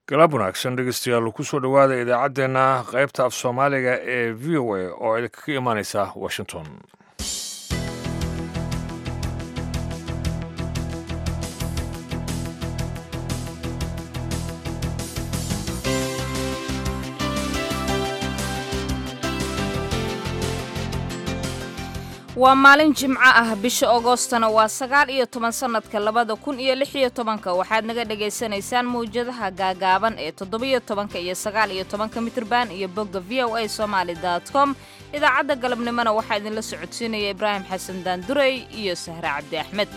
galab wanaagsan dhegeystayaal kusoo dhowaada idaacaddeenna qaybta af soomaaliga ee v o a oo idinkaga imaaneysa washington waa maalin jimco ah bisha agoostana waa sagaal iyo toban sannadka labada kun iyo lix iyo tobanka waxaad naga dhagaysanaysaan mawjadaha gaagaaban ee toddobiyo tobanka iyo sagaal iyo tobanka mitrban iyo bogga v o a somaali com idaacadda galabnimona waxaa idinla socodsiinaya ibraahim xasan daandurey iyo sahre cabdi axmed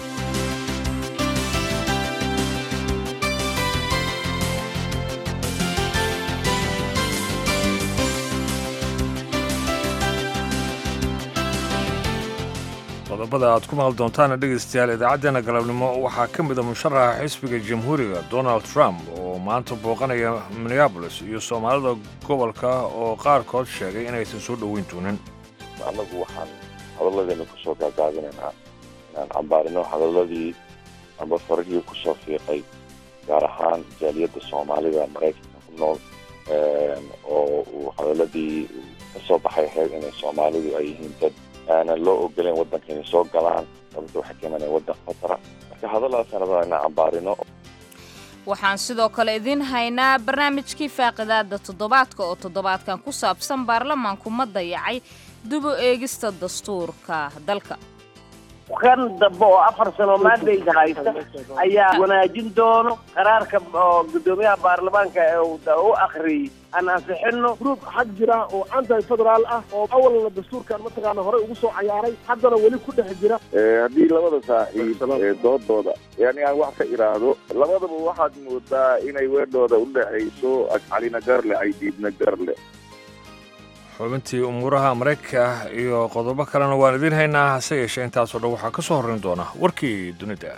qodobada aad ku maqli doontaana dhegaystayaal idaacaddeenna galabnimo waxaa ka mid a musharaxa xisbiga jamhuuriga donald trump oo maanta booqanaya minneabolis iyo soomaalida gobolka oo qaarkood sheegay inaysan soo dhoweyn doonin annagu waxaan hadalladeena kusoo gaagaabinaynaa inaan cambaarino hadaladii amba farihii kusoo fiiqay gaar ahaan jaaliyadda soomaalida maraykanka ku nool oo uu hadaladii ka soo baxay ahayd inay soomaalidu ay yihiin dad aanan loo ogoleyn waddanka inay soo galaan sababta waxay keenanaya waddan khatara marka hadalladaasaan rabaa inaan cambaarino waxaan sidoo kale idiin haynaa barnaamijkii faaqidaada toddobaadka oo toddobaadkan ku saabsan baarlamaanku ma dayacay dib u eegista dastuurka dalka kan dambe oo afar sano maandayga haysta ayaa wanaajin doono qaraarka oo guddoomiyaha baarlamaanka ee u akhriyey aan ansixino gruub xag jira oo anti federaal ah oo awalna dastuurkan mataqaana horey ugu soo cayaaray haddana weli ku dhex jira haddii labada saaxiib ee doodooda yani aan wax ka idhaahdo labadaba waxaad moodaa inay weedhooda u dhexayso calina garle ay diidna garle xubintii umuuraha maraykanka iyo qodobo kalena waan idiin haynaa hase yeeshee intaasoo dhan waxaa ka soo horrayn doona warkii dunida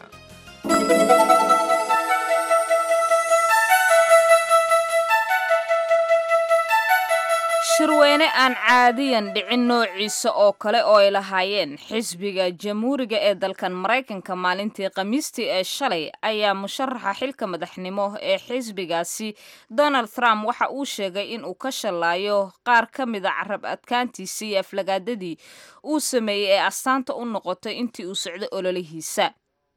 shirweyne aan caadiyan dhicin noociisa oo kale oo ay lahaayeen xisbiga jamhuuriga ee dalkan maraykanka maalintii khamiistii ee shalay ayaa musharaxa xilka madaxnimo ee xisbigaasi donald trump waxa uu sheegay in uu ka shallaayo qaar ka mida carab adkaantiisii iyo aflagaadadii uu sameeyey ee astaanta u noqotay intii uu socday ololihiisa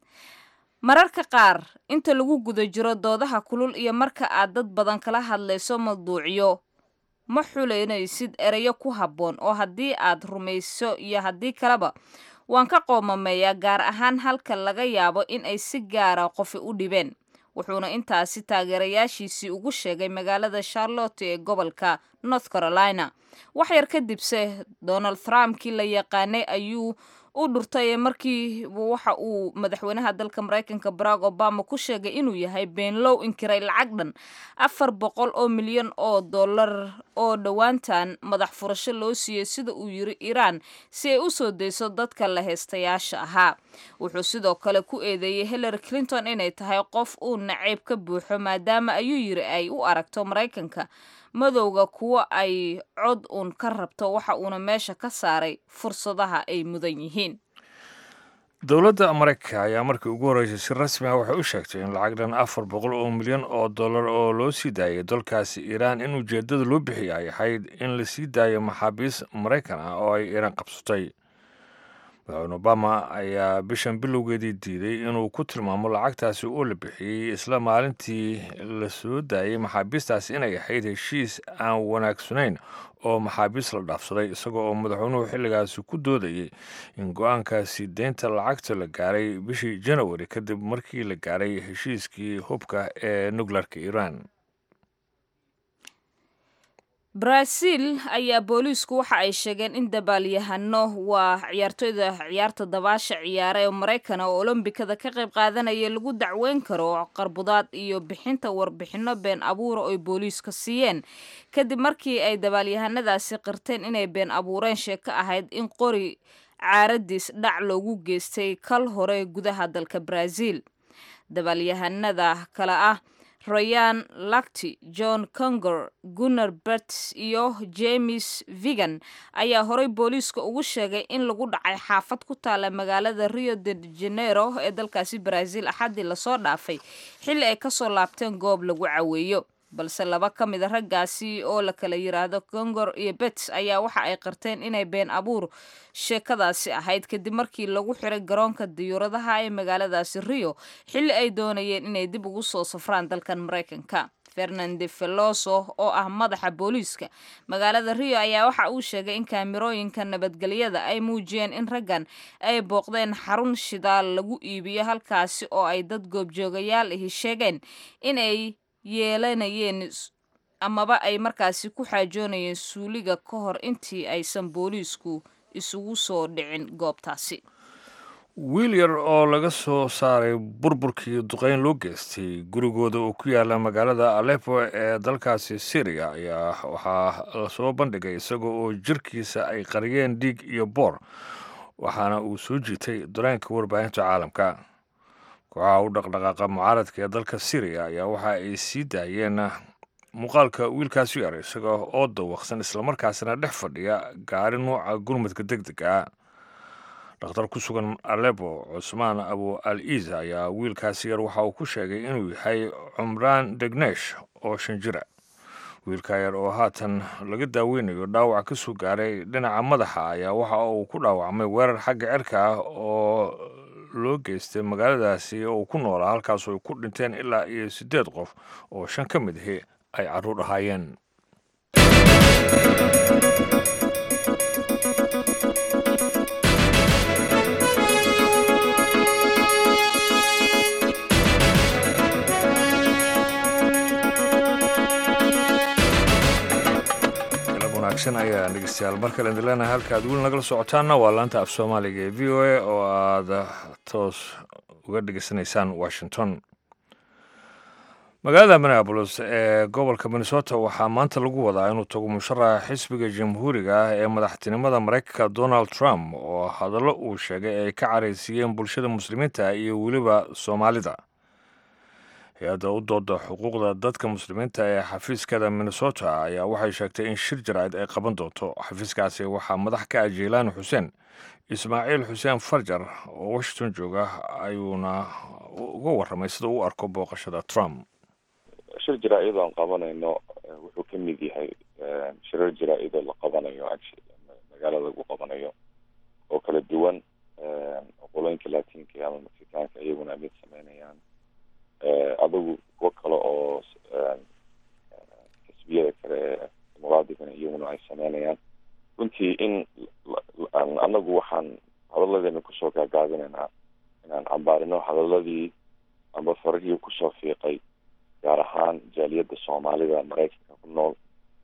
mararka qaar inta lagu guda jiro doodaha kulul iyo marka aad dad badan kala hadlayso mawduucyo ma xuleynaysid erayo ku habboon oo haddii aad rumayso iyo haddii kaleba waan ka qoomameeyaa gaar ahaan halka laga yaabo in ay si gaara qofi u dhibeen wuxuuna intaasi taageerayaashiisii ugu sheegay magaalada charlotte ee gobolka north carolina wax yar kadibse donald trumpkii la yaqaanay ayuu u dhurtay markii waxa uu madaxweynaha dalka maraykanka barack obama ku sheegay inuu yahay beenlow inkiray lacag dhan afar boqol oo milyan oo dollar oo dhowaantan madax furasho loo siiyey sida uu yiri iiraan si ay u soo dayso dadka la heystayaasha ahaa wuxuu sidoo kale ku eedeeyey hillary clinton inay tahay qof uu naceyb ka buuxo maadaama ayuu yiri ay u aragto maraykanka madowga kuwa ay cod uun ka rabto waxa uuna meesha ka saaray fursadaha ay mudan yihiin dowladda maraykanka ayaa markii ugu horreysay si rasmi ah waxay u sheegtay in lacag dhan afar boqol oo milyan oo dollar oo loo sii daayay dalkaasi iiraan in ujeeddada loo bixiyay ay ahayd in la sii daayo maxaabiis maraykan ah oo ay iiraan qabsatay madaxweyne obama ayaa bishan bilowgeedii diiday inuu ku tilmaamo lacagtaasi oo la bixiyey isla maalintii la soo daayey maxaabiistaasi inay ahayd heshiis aan wanaagsanayn oo maxaabiis la dhaafsaday isagoo oo madaxweynuhu xilligaasi ku doodayay in go-aankaasi deynta lacagta la gaaray bishii janawari kadib markii la gaaray heshiiskii hubka ee nukleerka iiraan baraaziil ayaa booliisku waxa ay sheegeen in dabaalyahano waa ciyaartoyda ciyaarta dabaasha ciyaara ee maraykana oo olombikada ka qayb qaadanaya lagu dacweyn karo qarbudaad iyo bixinta warbixino been abuura oy booliiska siiyeen kadib markii ay dabaalyahanadaasi qirteen inay been abuureen sheeko ahayd in qori caaradiis dhac loogu geystay kal hore gudaha dalka baraaziil dabaalyahanada kale ah royan lacti john congor gunnar berts iyo james vigan ayaa horey booliiska ugu sheegay in lagu dhacay xaafad ku taala magaalada rio de janeiro ee dalkaasi brazil axaddii lasoo dhaafay xilli ay kasoo laabteen goob lagu caweeyo balse laba ka mid a raggaasi oo la kala yiraahdo congor iyo bets ayaa waxa ay qarteen inay been abuur sheekadaasi ahayd kadib markii lagu xiray garoonka diyuuradaha ee magaaladaasi rio xilli ay doonayeen inay dib ugu soo safraan dalkan maraykanka fernande veloso oo ah madaxa booliiska magaalada rio ayaa waxa uu sheegay in kaamirooyinka nabadgelyada ay muujiyeen in raggan ay booqdeen xarun shidaal lagu iibiyo halkaasi oo ay dad goobjoogayaal ahi sheegeen inay yeelanayeen amaba ay markaasi ku xaajoonayeen suuliga ka hor intii aysan booliisku isugu soo dhicin goobtaasi wiil yar oo laga soo saaray burburkii duqeyn loo geystay gurigooda oo ku yaala magaalada aleppo ee dalkaasi syriya ayaa waxaa lasoo bandhigay isaga oo jirkiisa ay qariyeen dhiig iyo boor waxaana uu soo jiitay dareenka warbaahinta caalamka kooxaha u dhaqdhaqaaqa mucaaradka ee dalka syriya ayaa waxa ay sii daayeen muuqaalka wiilkaasi yar isaga oo dawaqsan islamarkaasina dhex fadhiya gaari nuuca gurmadka deg deg ah dhakhtar ku sugan alebo cusmaan abu al iisa ayaa wiilkaasi yar waxa uu ku sheegay inuu yahay cumraan degnesh oo shan jira wiilka yar oo haatan laga daaweynayo dhaawac ka soo gaaray dhinaca madaxa ayaa waxa uu ku dhaawacmay weerar xagga cirka ah oo loo geystay magaaladaasi oo uu ku noolaa halkaas ay ku dhinteen ilaa iyo siddeed qof oo shan ka mid ahi ay carruur ahaayeen wanaagsan ayaa dhegeystayaal mar kale idin leenahay halka aad weli nagala socotaanna waa laanta af soomaaliga ee v o a oo aad toos uga dhegeysanaysaan washington magaalada minneabolis ee gobolka minnesota waxaa maanta lagu wadaa inuu tago musharaxa xisbiga jamhuuriga ah ee madaxtinimada maraykanka donald trump oo hadallo uu sheegay ay ka caraysiiyeen bulshada muslimiinta iyo weliba soomaalida hay-adda u dooda xuquuqda dadka muslimiinta ee xafiiskada minnesota ayaa waxay sheegtay in shir jaraa'id ay qaban doonto xafiiskaasi waxaa madax ka ah jeylaani xuseen ismaaciil xuseen farjar oo washington jooga ayuuna uga warramay sida uu arko booqashada trump shir jaraa-id aan qabanayno wuxuu ka mid yahay shirar jaraa-idoo la qabanayo magaalada lagu qabanayo oo kala duwan qolooyinka latinka ama mexikaanka iyaguna mid sameynayaan adigu kuwo kale oo xisbiyada kale ee muqaadigana iyaguna ay sameynayaan runtii in anagu waxaan hadalladeena kusoo gaagaabinaynaa inaan cambaarino hadaladii amba farihii kusoo fiiqay gaar ahaan jaaliyadda soomaalida maraykanka ku nool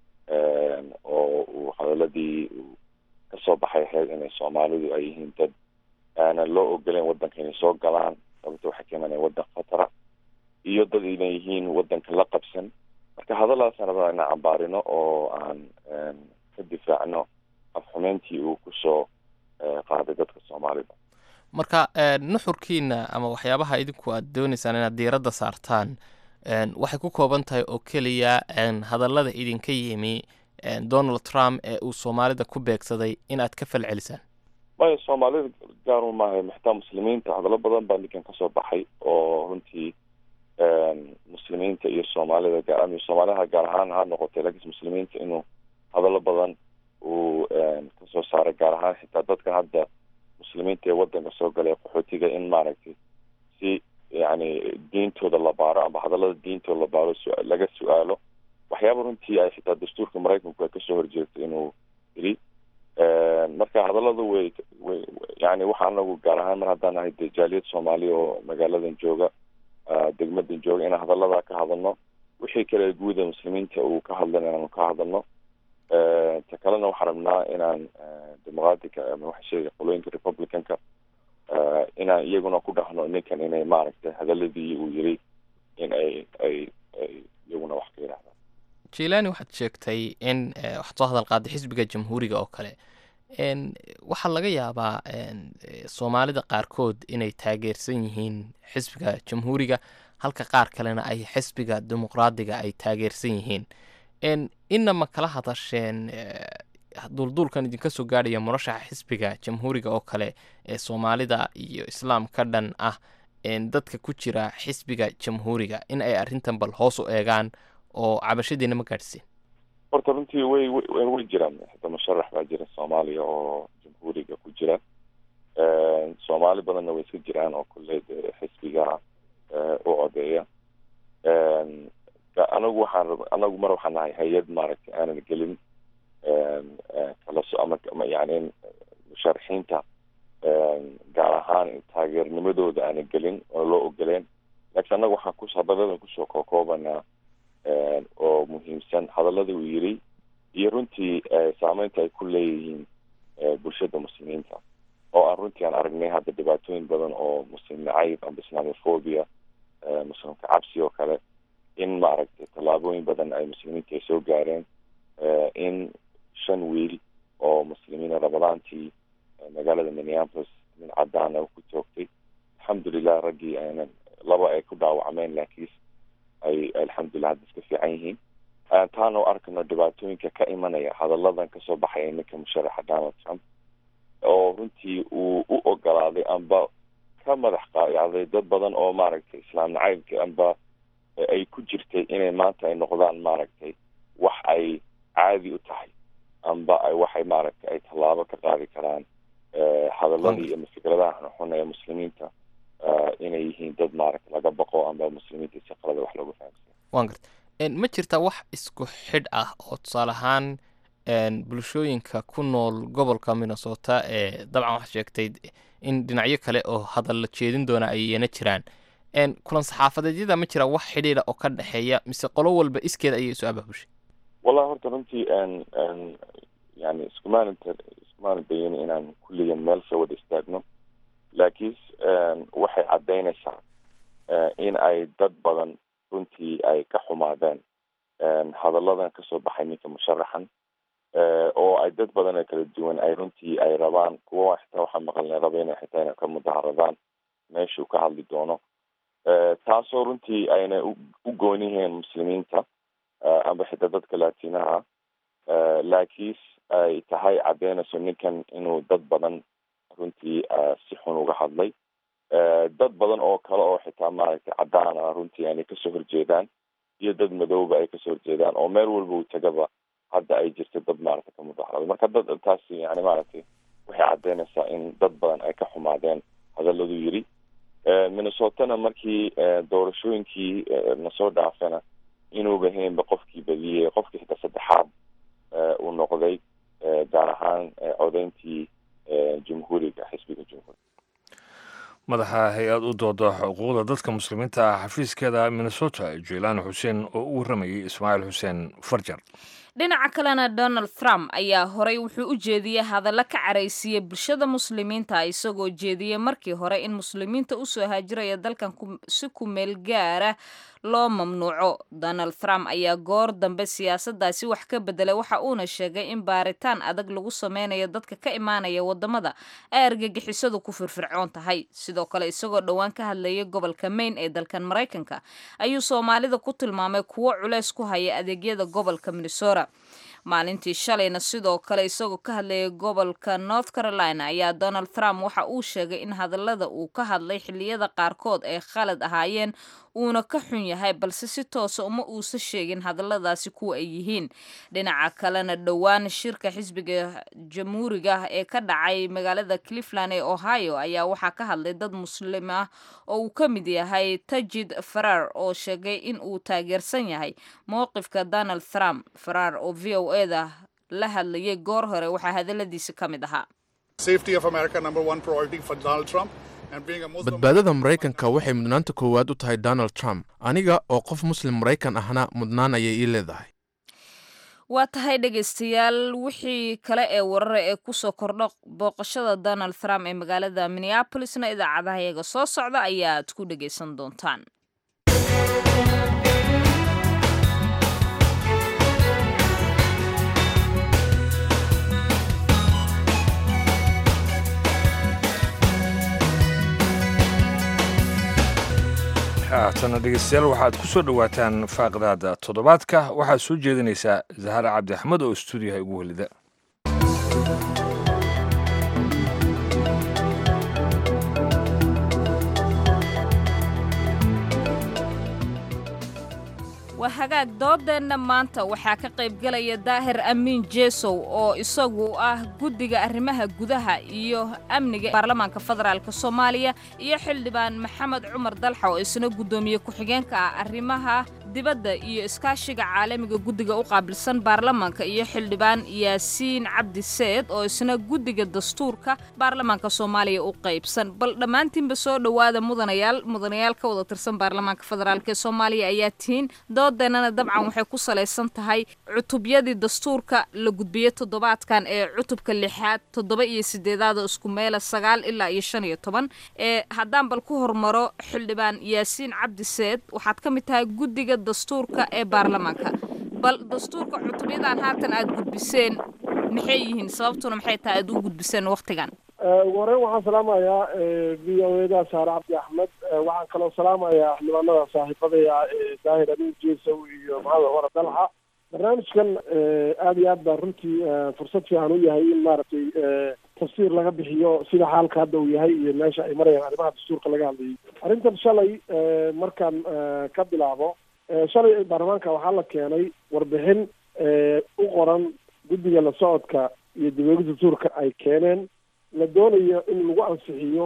oo uu hadaladii uu kasoo baxay ahayd inay soomaalidu ay yihiin dad aanan loo ogoleyn waddanka inay soo galaan sababto waxay ka imanaya waddan khatara iyo dad inay yihiin waddanka la qabsan marka hadalaasaan rabaa inaan cambaarino oo aan ka difaacno afxumeyntii uu kusoo qaaday dadka soomaalida marka nuxurkiina ama waxyaabaha idinku aad dooneysaan inaad diiradda saartaan waxay ku kooban tahay oo keliya hadallada idinka yimi donald trump ee uu soomaalida ku beegsaday inaad ka falcelisaan maya soomaalida gaarun maaha maxtaa muslimiinta hadallo badan baa ninkan kasoo baxay oo runtii muslimiinta iyo soomaalida gaar soomaaliha gaar ahaan ha noqotay laakiin muslimiinta inuu hadallo badan uu kasoo saaray gaar ahaan xitaa dadkan hadda muslimiinta ee waddanka soo galay qaxootiga in maaragtay si yani diintooda la baaro amba hadallada diintooda la baaro laga su-aalo waxyaaba runtii ay xitaa dastuurka maraykanku ay kasoo horjeegto inuu yiri marka hadallada way way yani waxa anagu gaar ahaan mar haddaan ahay de jaaliyad soomaaliya oo magaaladan jooga degmadan jooga inaan hadalladaa ka hadalno wixii kale guuda muslimiinta uu ka hadlan inaanu ka hadalno ta kalena waxaan rabnaa inaan dimuqraadica ama waxa sheegay qolooyinka republicanka inaan iyaguna ku dhahno ninkan inay maaragtay hadaladii uu yiri in ay ay ay iyaguna wax ka yidhahdaan jilani waxaad sheegtay in waxaad soo hadal qaaday xisbiga jamhuuriga oo kale waxaa laga yaabaa soomaalida qaarkood inay taageersan yihiin xisbiga jamhuuriga halka qaar kalena ay xisbiga dimuqraadiga ay taageersan yihiin inama kala hadasheen duulduulkan idinka soo gaadhaya murashaxa xisbiga jamhuuriga oo kale ee soomaalida iyo islaam ka dhan ah dadka ku jira xisbiga jamhuuriga in ay arrintan bal hoos u eegaan oo cabashadiina ma gaadhsiin horta runtii way way jiraan hada musharax baa jira soomaaliya oo jamhuuriga ku jira soomaali badanna way iska jiraan oo kulley de xisbiga u codeeya anagu waxaan anagu mar waxaan nahay hay-ad maaragtay aanan gelin kala so ama yani musharaxiinta gaar ahaan taageernimadooda aanan gelin oo loo ogoleen laakiin annaga waxaan ku hadaladan kusoo kookoobanaa oo muhiimsan hadallada uu yiri iyo runtii saameynta ay ku leeyihiin bulshada muslimiinta oo aan runtii aan aragnay hadda dhibaatooyin badan oo muslim nacayb amba islamophobia muslimka cabsi oo kale in maaragtay tallaabooyin badan ay muslimiinta ay soo gaareen in shan wiil oo muslimiina ramadaantii magaalada minneapolis nin cadaana ku toogtay alxamdulilah raggii aanan laba ay ku dhaawacmeen laakiin ay alxamdulilah hadda iska fiican yihiin taana o arkano dhibaatooyinka ka imanaya hadalladan kasoo baxaya ninka musharaxa donald trump oo runtii uu u ogolaaday amba ka madax qaayacday dad badan oo maaragtay islaam nacaybka amba ay ku jirtay inay maanta ay noqdaan maaragtay wax ay caadi u tahay amba ay waxay maaragtay ay tallaabo ka qaadi karaan hadaladii iyo fikradaha xun ee muslimiinta inay yihiin dad maaragtay laga baqo amba muslimiinta si qalada wax looga fahamsiya wan garta ma jirtaa wax isku xidh ah oo tusaale ahaan bulshooyinka ku nool gobolka minnesota ee dabcan waxaa sheegtay in dhinacyo kale oo hadal la jeedin doona ayana jiraan kulan saxaafadeedyada ma jira wax xidhiidha oo ka dhexeeya mise qolo walba iskeeda ayay isu abaabushay wallahi horta runtii yani iskumaana iskumaana dayin inaan kulligan meel soo wada istaagno laakiin waxay caddaynaysaa in ay dad badan runtii ay ka xumaadeen hadalladan kasoo baxay ninka musharaxan oo ay dad badan oo kala duwan ay runtii ay rabaan kuwa xitaa waxaa maqalnay raba inay xitaa inay ka mudaharadaan meeshuu ka hadli doono taasoo runtii ayna u goon yihiin muslimiinta amba xitaa dadka laatinaha laakiin ay tahay caddeynayso ninkan inuu dad badan runtii si xun uga hadlay dad badan oo kale oo xitaa maaragtay cadaan ah runtii aanay kasoo horjeedaan iyo dad madooba ay kasoo horjeedaan oo meel walba uu tagaba hadda ay jirto dad maaragtay ka mudaharada marka dad taasi yani maaragtay waxay caddeynaysaa in dad badan ay ka xumaadeen hadalladu yiri minnesotana markii doorashooyinkii nasoo dhaafana inuuba haynba qofkii badiyey qofkii xitaa saddexaad uu noqday gaar ahaan codeyntii jumhuuriga xisbiga jumhuuriga madaxa hay-ad u dooda xuquuqda dadka muslimiinta ah xafiiskeeda minnesota jeilaan xuseen oo u warramayay ismaaciil xuseen farjar dhinaca kalena donald trump ayaa horey wuxuu u jeediyey hadallo ka caraysiiyey bulshada muslimiinta isagoo jeediyey markii hore in muslimiinta usoo haajiraya dalkan si ku meel gaara loo mamnuuco donald trump ayaa goor dambe siyaasaddaasi wax ka bedelay waxa uuna sheegay in baaritaan adag lagu sameynayo dadka ka imaanaya wadamada ay argagixisadu ku firfircoon tahay sidoo kale isagoo dhowaan ka hadlayay gobolka maine ee dalkan maraykanka ayuu soomaalida ku tilmaamay kuwo culeys ku haya adeegyada gobolka minnesota maalintii shalayna sidoo kale isagoo ka hadlayay gobolka north carolina ayaa donald trump waxa uu sheegay in hadallada uu ka hadlay xilliyada qaarkood ay khalad ahaayeen uuna ka xun yahay balse si toosa uma uusa sheegin hadalladaasi kuwa ay yihiin dhinaca kalena dhowaan shirka xisbiga jamhuuriga ah ee ka dhacay magaalada cleveland ee ohio ayaa waxaa ka hadlay dad muslim ah oo uu ka mid yahay tajid farar oo sheegay in uu taageersan yahay mowqifka donald trump farar oo v o eda la hadlayay goor hore waxaa hadalladiisi ka mid ahaa badbaadada maraykanka waxay mudnaanta koowaad u tahay donald trump aniga oo qof muslim maraykan ahna mudnaan ayay ii leedahay waa tahay dhegaystayaal wixii kale ee warara ee kusoo kordho booqashada donald trump ee magaalada minneabolisna idaacadaha iyaga soo socda ayaad ku dhegaysan doontaan haatana dhegeystayaal waxaad ku soo dhowaataan faaqdaada toddobaadka waxaad soo jeedinaysaa zahara cabdi axmed oo stuudiyaha ugu welida waa hagaag doodeenna maanta waxaa ka qaybgelaya daahir amiin jeesow oo isagu ah guddiga arrimaha gudaha iyo amniga baarlamaanka federaalk soomaaliya iyo xildhibaan maxamed cumar dalxa oo isna guddoomiye ku-xigeenka ah arrimaha dibadda iyo iskaashiga caalamiga guddiga u qaabilsan baarlamaanka iyo xildhibaan yaasiin cabdi seed oo isna guddiga dastuurka baarlamaanka soomaaliya u qaybsan bal dhammaantiinba soo dhowaada mudanayaal mudanayaal ka wada tirsan baarlamaanka federaalk ee soomaaliya ayaa tihiin doodeenana dabcan waxay ku salaysan tahay cutubyadii dastuurka la gudbiyey toddobaadkan ee cutubka lixaad toddoba iyo sideedaad oo isku meela sagaal ilaa iyo shan iyo toban ee haddaan bal ku hormaro xildhibaan yaasiin cabdi seed waxaad ka mid tahay guddiga dastuurka ee baarlamaanka bal dastuurka cutubyadan haatan aad gudbiseen maxay yihiin sababtuna maxay tahay aad u gudbiseen wakhtigan ugu horeyn waxaan salaamayaa v o eda saare cabdi axmed waxaan kaloo salaamayaa xildhibaanada saaxiibadaya daahir amin jesow iyo maxamed cumar dalxa barnaamijkan aada iyo aad baa runtii fursad fiican u yahay in maaragtay tafsiir laga bixiyo sida xaalka hadda uu yahay iyo meesha ay marayaan arrimaha dastuurka laga hadlayay arrintan shalay markaan ka bilaabo shalay baarlamaanka waxaa la keenay warbixin u qoran guddiga la socodka iyo dibweyga dastuurka ay keeneen la doonayo in lagu ansixiyo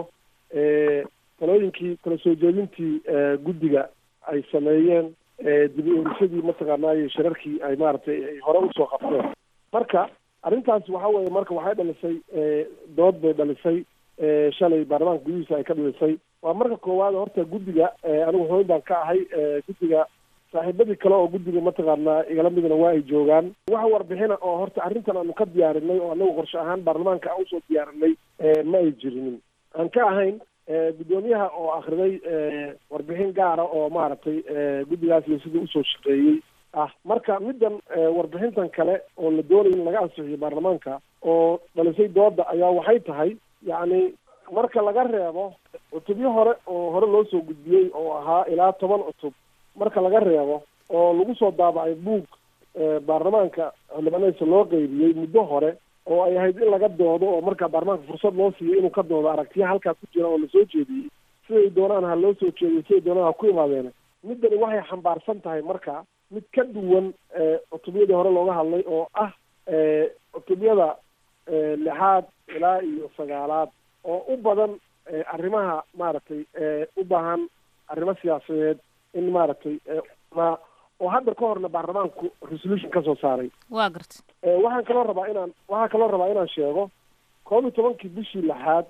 talooyinkii kala soo jeedintii guddiga ay sameeyeen dib u eerisadii mataqaanaayo shirarkii ay maaragtay ay hore usoo qabteen marka arrintaas waxa weeye marka waxay dhalisay dood bay dhalisay shalay baarlamaanka gudihiisa ay ka dhalisay waa marka koowaad horta guddiga anigu hooyn baan ka ahay guddiga saaxiibadii kale oo guddiga mataqaanaa igala midna waa ay joogaan wax warbixina oo horta arrintan aanu ka diyaarinay oo anagu qorshe ahaan baarlamaanka aan usoo diyaarinay ma ay jirinin aan ka ahayn guddoomiyaha oo akriday warbixin gaara oo maaragtay guddigaas iyo sidii usoo shaqeeyey ah marka middan warbixintan kale oo la doonaya in laga ansixiyo baarlamaanka oo dhalisay dooda ayaa waxay tahay yacni marka laga reebo cutubyo hore oo hore loo soo gudbiyey oo ahaa ilaa toban cutub marka laga reebo oo lagu soo daabacay buug baarlamaanka xildhibaanadiisa loo qeybiyey muddo hore oo ay ahayd in laga doodo oo markaa baarlamaanka fursad loo siiyo inuu ka doodo aragtiya halkaa ku jira oo lasoo jeediyey siday doonaan ha loo soo jeediyo siday doonaan ha ku imaadeen middani waxay xambaarsan tahay marka mid ka duwan cutubyadii hore looga hadlay oo ah cutubyada lixaad ilaa iyo sagaalaad oo u badan arrimaha maaragtay u baahan arrimo siyaasadeed in maaragtay ma oo hadda ka horna baarlamaanku resolution ka soo saaray waa garta waxaan kaloo rabaa inaan waxaan kaloo rabaa inaan sheego koob iyo tobankii bishii lixaad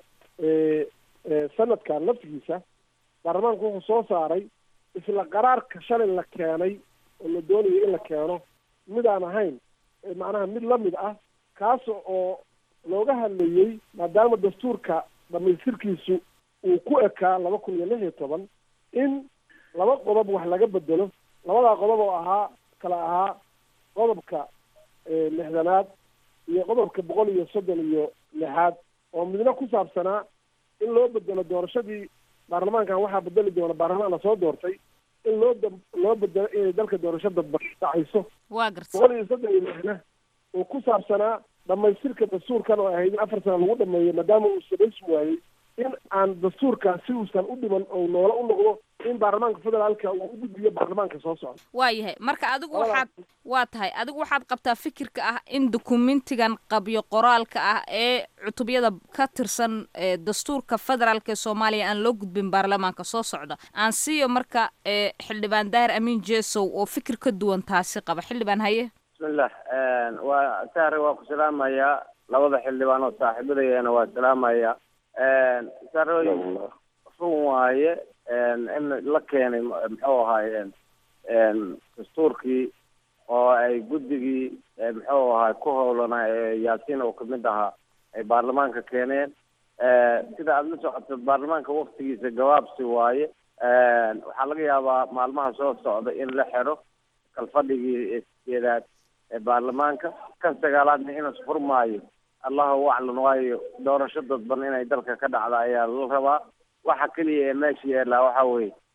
sanadkan laftigiisa baarlamaanku wuxuu soo saaray isla qaraarka shalay la keenay oo la doonayo in la keeno mid aan ahayn macnaha mid lamid ah kaas oo looga hadlayey maadaama dastuurka dhamaystirkiisu uu ku ekaa laba kun iyo lix iyo toban in laba qodob wax laga bedelo labadaa qodob oo ahaa kala ahaa qodobka lixdanaad iyo qodobka boqol iyo soddon iyo lixaad oo midna ku saabsanaa in loo bedelo doorashadii baarlamaankan waxaa bedeli doona baarlamaan lasoo doortay in loo da loo bedelo inay dalka doorasho dadba dhacayso waa garta boqol iyo soddon iyo lixna oo ku saabsanaa dhamaystirka dastuurkan oo ahayd in afar sana lagu dhameeyo maadaama uu samaysmi waayey in aan dastuurkan si uusan u dhiman oo noola u noqdo in baarlamaanka federaalka uu u gudbiyo baarlamaanka soo socda waa yahay marka adigu waxaad waa tahay adigu waxaad qabtaa fikirka ah in dukumentigan qabyo qoraalka ah ee cutubyada ka tirsan dastuurka federaalk ee soomaaliya aan loo gudbin baarlamaanka soo socda aan siiyo marka xildhibaan daahir amiin jesow oo fikir ka duwan taasi qaba xildhibaan haye bismillah waa sahre waa ku salaamayaa labada xildhibaan oo saaxiibadayana waa salaamayaa sarooyin run waaye in la keenay muxuu ahaaye dastuurkii oo ay guddigii muxuu ahaay ku howlanaa yaasiin oo kamid ahaa ay baarlamaanka keeneen sida aada la socoto baarlamaanka waktigiisa gabaabsi waaye waxaa laga yaabaa maalmaha soo socda in la xero kalfadhigii sideedaad ee baarlamaanka kan sagaalaadna inuu furmaayo allahu aclam waayo doorasho dadban inay dalka ka dhacda ayaa la rabaa waxa keliya ee meesha yaallaa waxa weeye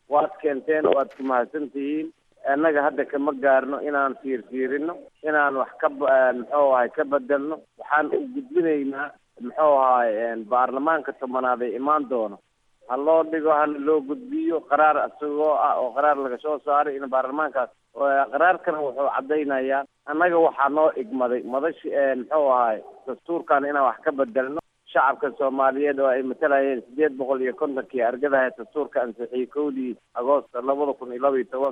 waad keenteen waad ku mahadsan tihiin annaga hadda kama gaarno inaan fiirfiirino inaan wax ka muxuu ahay ka bedelno waxaan u gudbinaynaa muxuu ahay baarlamaanka tobanaad ee imaan doono ha loo dhigo hana loo gudbiyo qaraar isagoo ah oo qaraar laga soo saaray in baarlamaankaas qaraarkana wuxuu caddaynayaa annaga waxaa noo igmaday madashi muxuu ahay dastuurkan inaan wax ka bedelno shacabka soomaaliyeed oo ay matalayeen sideed boqol iyo kontonkii argadaha dastuurka ansixiyey kowdii agoosto labada kun iyo laba iyo toban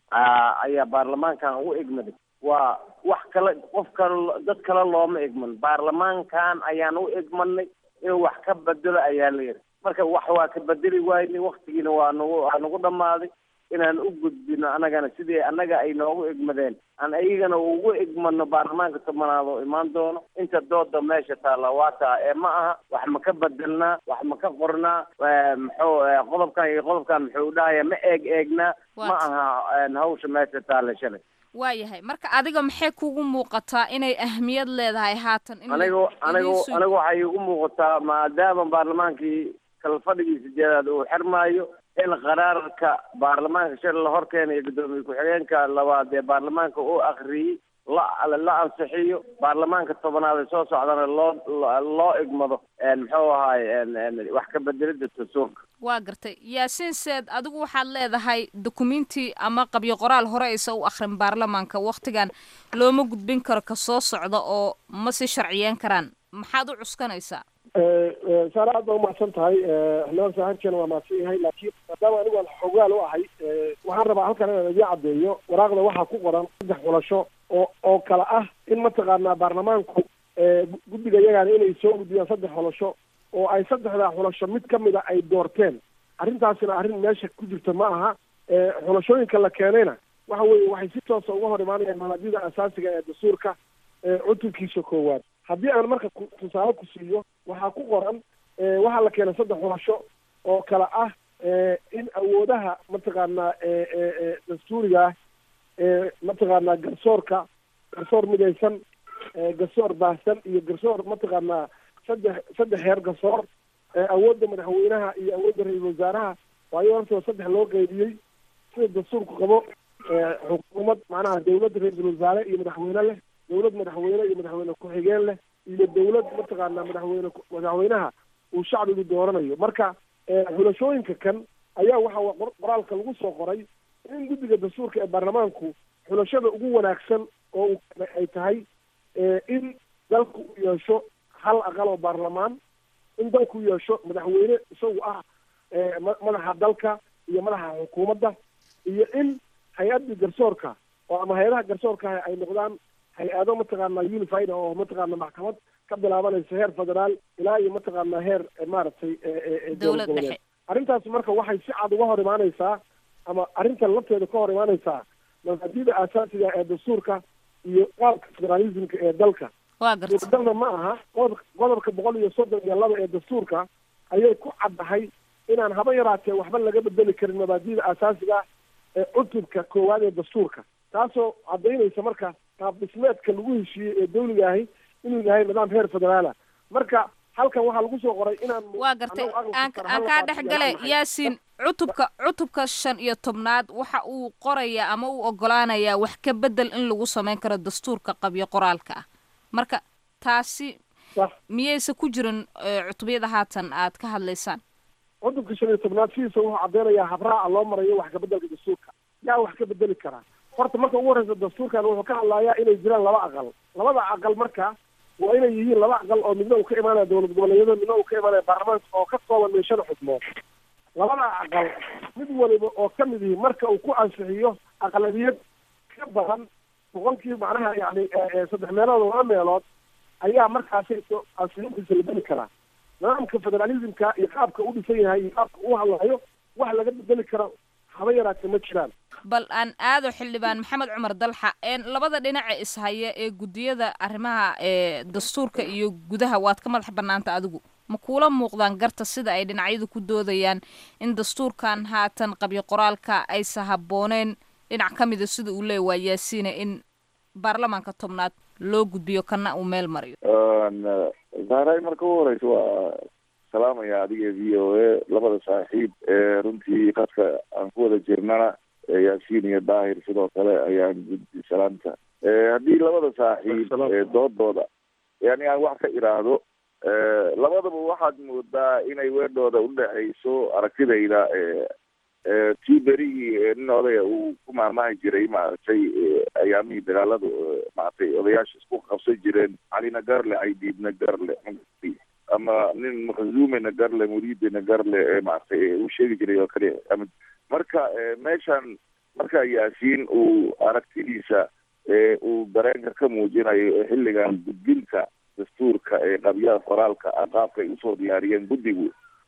ayaa baarlamaankan u igmaday waa wax kale qof kale dad kale looma igman baarlamaankan ayaan u igmanay inuu wax ka bedelo ayaa la yidhi marka wax waa ka bedeli waayni waktigiina waa nagu waa nagu dhammaaday inaan u gudbino annagana sidii annaga ay noogu igmadeen aan ayagana ugu igmano baarlamaanka tobanaad oo imaan doono inta dooda meesha taalla waa taa ee ma aha wax ma ka bedelnaa wax ma ka qornaa muxuu qodobkan iyo qodobkan muxuu dhahaya ma eeg eegnaa ma aha hawsha meesha taalla shalay waayahay marka adiga maxay kugu muuqataa inay ahmiyad leedahay haatan in anigu anigu anigu waxay igu muuqataa maadaama baarlamaankii kala fadhigii sideedaad uu xirmaayo in qaraarka baarlamaanka shalay la hor keenayo guddoomiye ku-xigeenka labaad ee baarlamaanka uu akriyey la la ansixiyo baarlamaanka tobanaad ee soo socdana loo loo igmado muxuu ahaay wax ka bedelida dastuurka waa gartay yaasiin seed adigu waxaad leedahay dukumenti ama qabyo qoraal hore aysa u akrin baarlamaanka waktigan looma gudbin karo ka soo socda oo ma si sharciyeyn karaan maxaad u cuskanaysaa saare aad baa umahadsan tahay xildhibaan saaxiibkeena waa mahadsan yahay laakiin maadaama anigu aan xogaal u ahay waxaan rabaa halkan inaan idiin caddeeyo waraaqda waxaa ku qoran saddex xulasho oo oo kale ah in mataqaanaa baarlamaanku guddiga iyagaana inay soo gudbiyaan saddex xulasho oo ay saddexdaa xulasho mid ka mid a ay doorteen arrintaasina arrin meesha ku jirta ma aha xulashooyinka la keenayna waxa weeye waxay si toosa uga hor imaanayaan mabaadida asaasiga ee dastuurka cutubkiisa koowaad haddii aan marka tusaale ku siiyo waxaa ku qoran waxaa la keenay saddex xulasho oo kale ah in awoodaha mataqaanaa dastuuriga ah mataqaanaa garsoorka garsoor midaysan garsoor baahsan iyo garsoor mataqaanaa saddex saddex heer garsoor awoodda madaxweynaha iyo awoodda ra-iisul wasaaraha waayo hortooda saddex loo qeybiyey sida dastuurku qabo xukuumad macnaha dawladda ra-iisul wasaare iyo madaxweyne leh dawlad madaxweyne iyo madaxweyne ku-xigeen leh iyo dawlad mataqaanaa madaxweyne madaxweynaha uu shacbigu dooranayo marka xulashooyinka kan ayaa waxa qoraalka lagu soo qoray in guddiga dastuurka ee baarlamaanku xulashada ugu wanaagsan oo ay tahay in dalku u yeesho hal aqal oo baarlamaan in dalku yeesho madaxweyne isagu ah madaxa dalka iyo madaxa xukuumadda iyo in hay-addii garsoorka oo ama hay-adaha garsoorka ay noqdaan hay-ado mataqaanaa unified oo mataqaana maxkamad ka bilaabanaysa heer federaal ilaa iyo mataqaanaa heer maaragtay dowlad dhexe arrintaas marka waxay si cad uga hor imaanaysaa ama arrintan lafteeda ka hor imaanaysaa mabaadida aasaasiga ee dastuurka iyo qaabka federalismka ee dalka waa garta suuradalna ma aha qodob qodobka boqol iyo soddon iyo laba ee dastuurka ayay ku caddahay inaan haba yaraatee waxba laga bedeli karin mabaadida aasaasiga ee cutubka koowaad ee dastuurka taasoo caddaynaysa marka qaab dhismeedka lagu heshiiyey ee dawliga ahi inuu yahay nidaam heer federaala marka halkan waxaa lagu soo qoray inaan waa gartay aan aan kaa dhex gale yaasiin cutubka cutubka shan iyo tobnaad waxa uu qorayaa ama uu ogolaanayaa wax ka bedel in lagu samayn karo dastuurka qabyo qoraalka ah marka taasi miyaysa ku jirin cutubyada haatan aad ka hadlaysaan cutubka shan iyo tobnaad sidiisa wuxuu caddeynayaa habraaca loo marayo wax kabedelka dastuurka yaa wax ka bedeli karaa horta marka ugu horreysa dastuurkan wuxuu ka hadlayaa inay jiraan laba aqal labada aqal marka waa inay yihiin laba aqal oo midna uu ka imaanaya dowlad goboleedyada midna uu ka imaanaya baarlamaanka oo ka kooban meeshada xubnood labada aqal mid waliba oo ka mid yihi marka uu ku ansixiyo aqlabiyad ka badan boqolkii macnaha yani saddex meelood oo laba meelood ayaa markaasi ansixintiisa la beli karaa nidaamka federalismka iyo qaabka u dhisan yahay iyo qaabka u hadlayo wax laga bedeli karo haba yaraatee ma jiraan bal aan aado xildhibaan maxamed cumar dalxa labada dhinaca ishaya ee guddiyada arrimaha ee dastuurka iyo gudaha waad ka madax banaanta adigu ma kuula muuqdaan garta sida ay dhinacyadu ku doodayaan in dastuurkan haatan qabyo qoraalka aysa habbooneen dhinac ka mida sida uu leeya waa yaasiina in baarlamaanka tobnaad loo gudbiyo kana uu meel mariyo zahray marka u horeysa waa salaamaya adiga v o a labada saaxiib ee runtii qadka aan ku wada jirnana yaasiin iyo daahir sidoo kale ayaan guddi salaanta haddii labada saaxiib doodooda yani aan wax ka iraahdo labadaba waxaad moodaa inay weedhooda udhexayso aragtidayda tii berigii nin odaya uu ku maarmahi jiray maaragtay ayaamihii dagaaladu maaragtay odayaasha isku qabsan jireen calina garle caydiidna garle ama nin makzumena garle muriidina garle maaragtay uu sheegi jiray oo kale ama marka meeshan marka yaasiin uu aragtidiisa uu dareenka ka muujinayo xilligan gudbinta dastuurka ee qabyada qoraalka qaabka ay usoo diyaariyeen guddigu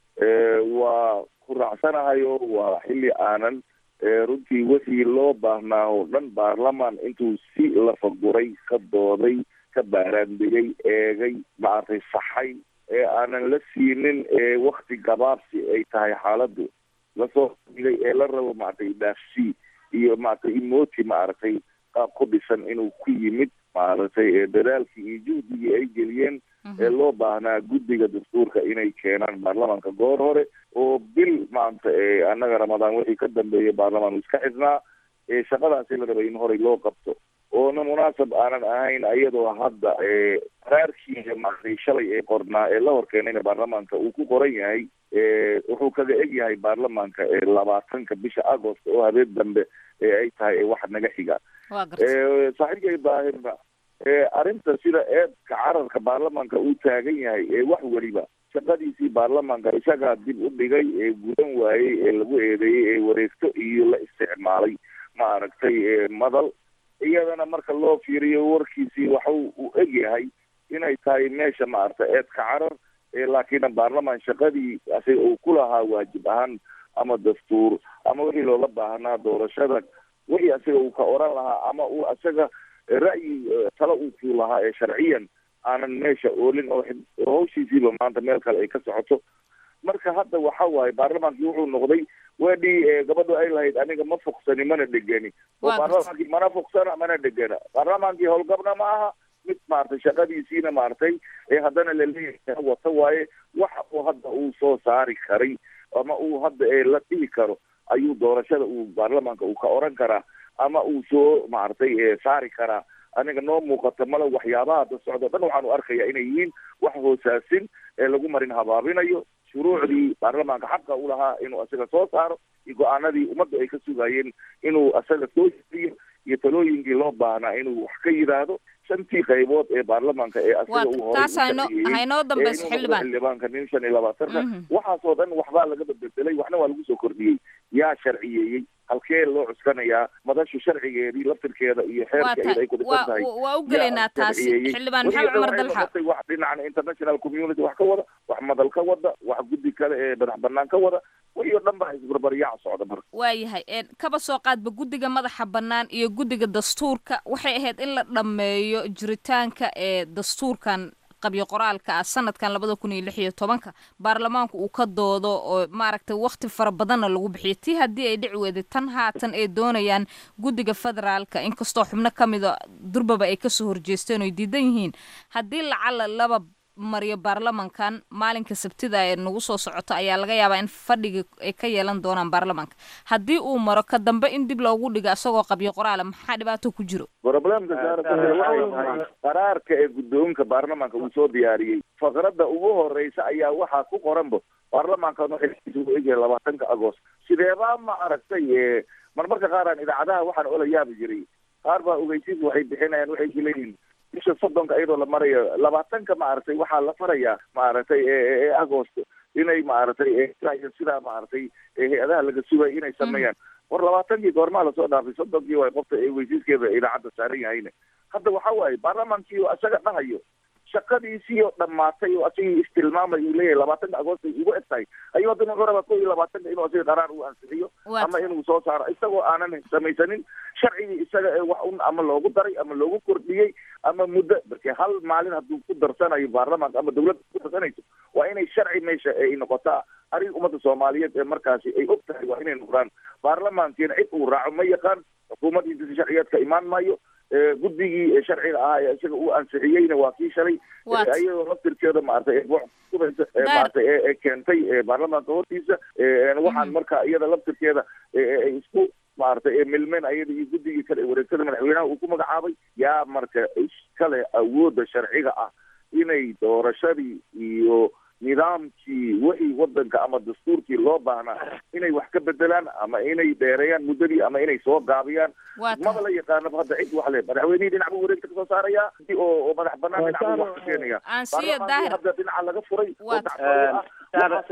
waa ku raacsanahayo waa xilli aanan runtii wixii loo baahnaa oo dhan baarlamaan intuu si lafaguray ka dooday ka baaraandegay eegay maaragtay saxay ee aanan la siinin wakti gabaabsi ay tahay xaaladdu lasoo digay ee la rabo maaragtay dhaafsii iyo maaragtay imoti maaragtay qaab ku dhisan inuu ku yimid maaragtay dadaalkii iyo juhdigii ay geliyeen ee loo baahnaa guddiga dastuurka inay keenaan baarlamaanka goor hore oo bil maanta annaga ramadaan wixii ka dambeeyay baarlamaan iska xidhnaa shaqadaasi la rabay in horey loo qabto oona munaasab aanan ahayn iyadoo hadda qaraarkiiga maaragtay shalay ee qornaa ee la horkeenayna baarlamaanka uu ku qoran yahay wuxuu kaga eg yahay baarlamaanka labaatanka bisha agost oo habeen dambe ee ay tahay wax naga xiga saaxiibkay daahirna arrinta sida eedka cararka baarlamaanka uu taagan yahay ee wax weliba shaqadiisii baarlamaanka isagaa dib u dhigay ee gudan waayey ee lagu eedeeyey ee wareegto iyo la isticmaalay maaragtay madal iyadana marka loo fiiriyo warkiisii waxa uu eg yahay inay tahay meesha maaragtay eedka carar laakiin baarlamaan shaqadii asiga uu ku lahaa waajib ahaan ama dastuur ama wixii loola baahnaa doorashada wixii asiga uu ka oran lahaa ama uu isaga ra'yi talo uu kuu lahaa ee sharciyan aanan meesha oolin oo hawshiisiiba maanta meel kale ay ka socoto marka hadda waxa waaye baarlamaankii wuxuu noqday weedhii gabadhu ay lahayd aniga ma fogsani mana dhegeni oo baarlamaankii mana fogsana mana dhegena baarlamaankii howlgabna ma aha mid maaragtay shaqadiisiina maaragtay ee haddana laleeyahay wata waaye waxa uu hadda uu soo saari karay ama uu hadda la dhihi karo ayuu doorashada uu baarlamaanka uu ka oran karaa ama uu soo maaragtay saari karaa aniga noo muuqata male waxyaabaha hadda socdo dhan waxaanu arkaya inay yihiin wax hoosaasin ee lagu marin habaabinayo shuruucdii baarlamaanka xaqa u lahaa inuu isaga soo saaro iyo go-aanadii ummadda ay ka sugayeen inuu isaga soo jiriyo iyo talooyinkii loo baahnaa inuu wax ka yidhaahdo shantii qaybood ee baarlamaanka ee asiga uu haynoo dambayso xildhibaan xildhibaanka nin shan iyo labaatanka waxaasoo dhan waxbaa laga bedbedelay waxna waa lagu soo kordhiyey yaa sharciyeeyey halkee loo cuskanayaa madashu sharcigeedii laftirkeeda iyo xeerka iyada ay ku dhisan tahay waa u gelaynaa taasi xildhibaan maxamed cumar dalxa wax dhinacan international community wax ka wada wax madal ka wada wax guddi kale ee madax banaan ka wada wixii oo dhan baa isbarbaryaac socda marka waayahay kaba soo qaadba guddiga madaxa bannaan iyo guddiga dastuurka waxay ahayd in la dhammeeyo jiritaanka ee dastuurkan qabyo qoraalka ah sanadkan labada kun iyo lix iyo tobanka baarlamaanku uu ka doodo oo maaragtay wakti fara badanna lagu bixiyo tii haddii ay dhici weyday tan haatan ay doonayaan guddiga federaalka inkastoo xubno ka mida durbaba ay kasoo horjeesteen oo ay diidan yihiin haddii lacala laba mariyo baarlamankan maalinka sabtida ee nagu soo socoto ayaa laga yaabaa in fadhiga ay ka yeelan doonaan baarlamanka haddii uu maro ka dambe in dib loogu dhigo isagoo qabyo qoraala maxaa dhibaato ku jiro problemka saaratahay qaraarka ee guddoonka baarlamaanka uu soo diyaariyey faqradda ugu horeysa ayaa waxaa ku qoranba baarlamaankan waxay u egyahay labaatanka agost sideebaa ma aragtay marmarka qaaraan idaacadaha waxaan ola yaabi jiray qaar baa ogeysiis waxay bixinayaan waxay leeyihiin bisha soddonka iyadoo la marayo labaatanka maaragtay waxaa la farayaa maaragtay agost inay maaragtay sidaa maaragtay hay-adaha laga sugay inay sameeyaan war labaatankii goormaa lasoo dhaafay soddonkii way qofta weysiiskeeda idaacadda saaran yahayne hadda waxa waaye baarlamaankii oo isaga dhahayo shaqadiisii oo dhammaatay oo asigii istilmaamay uu leeyahay labaatanka agost ay ugu eg tahay ayuu haddana wuxuu rabaa ko iyo labaatanka inuu asiga qaraar uu ansixiyo ama inuu soo saaro isagoo aanan samaysanin sharcigii isaga ee wax un ama loogu daray ama loogu kordhiyey ama muddo markii hal maalin hadduu ku darsanayo baarlamaanka ama dawladda ku darsanayso waa inay sharci meesha ay noqotaa arrin ummadda soomaaliyeed ee markaasi ay og tahay waa inay noqdaan baarlamaankiina cid uu raaco ma yaqaan xukuumaddiisa sharciyeedka imaan maayo guddigii sharciga ahaa ee isaga uu ansixiyeyna waa kii shalay iyadoo laftirkeeda maaragtay kubaysa maaragtay ee keentay baarlamaanka hortiisa waxaan marka iyada laftirkeeda isku maaragtay milmeen ayada iyo guddigii kale ee wareegtada madaxweynaha uu ku magacaabay yaa marka iskale awoodda sharciga ah inay doorashadii iyo nidaamkii wixii wadanka ama dastuurkii loo baahnaa inay wax ka bedelaan ama inay dheereeyaan muddadii ama inay soo gaabiyaan maba la yaqaanaba hadda cid wax le madaxweynihii dhinac buu wareegta kasoo saaraya oo oo madax banaan dhinac buu wax ka keenaya baarlamaankii hadda dhinaca laga furay oo dacfooyo ah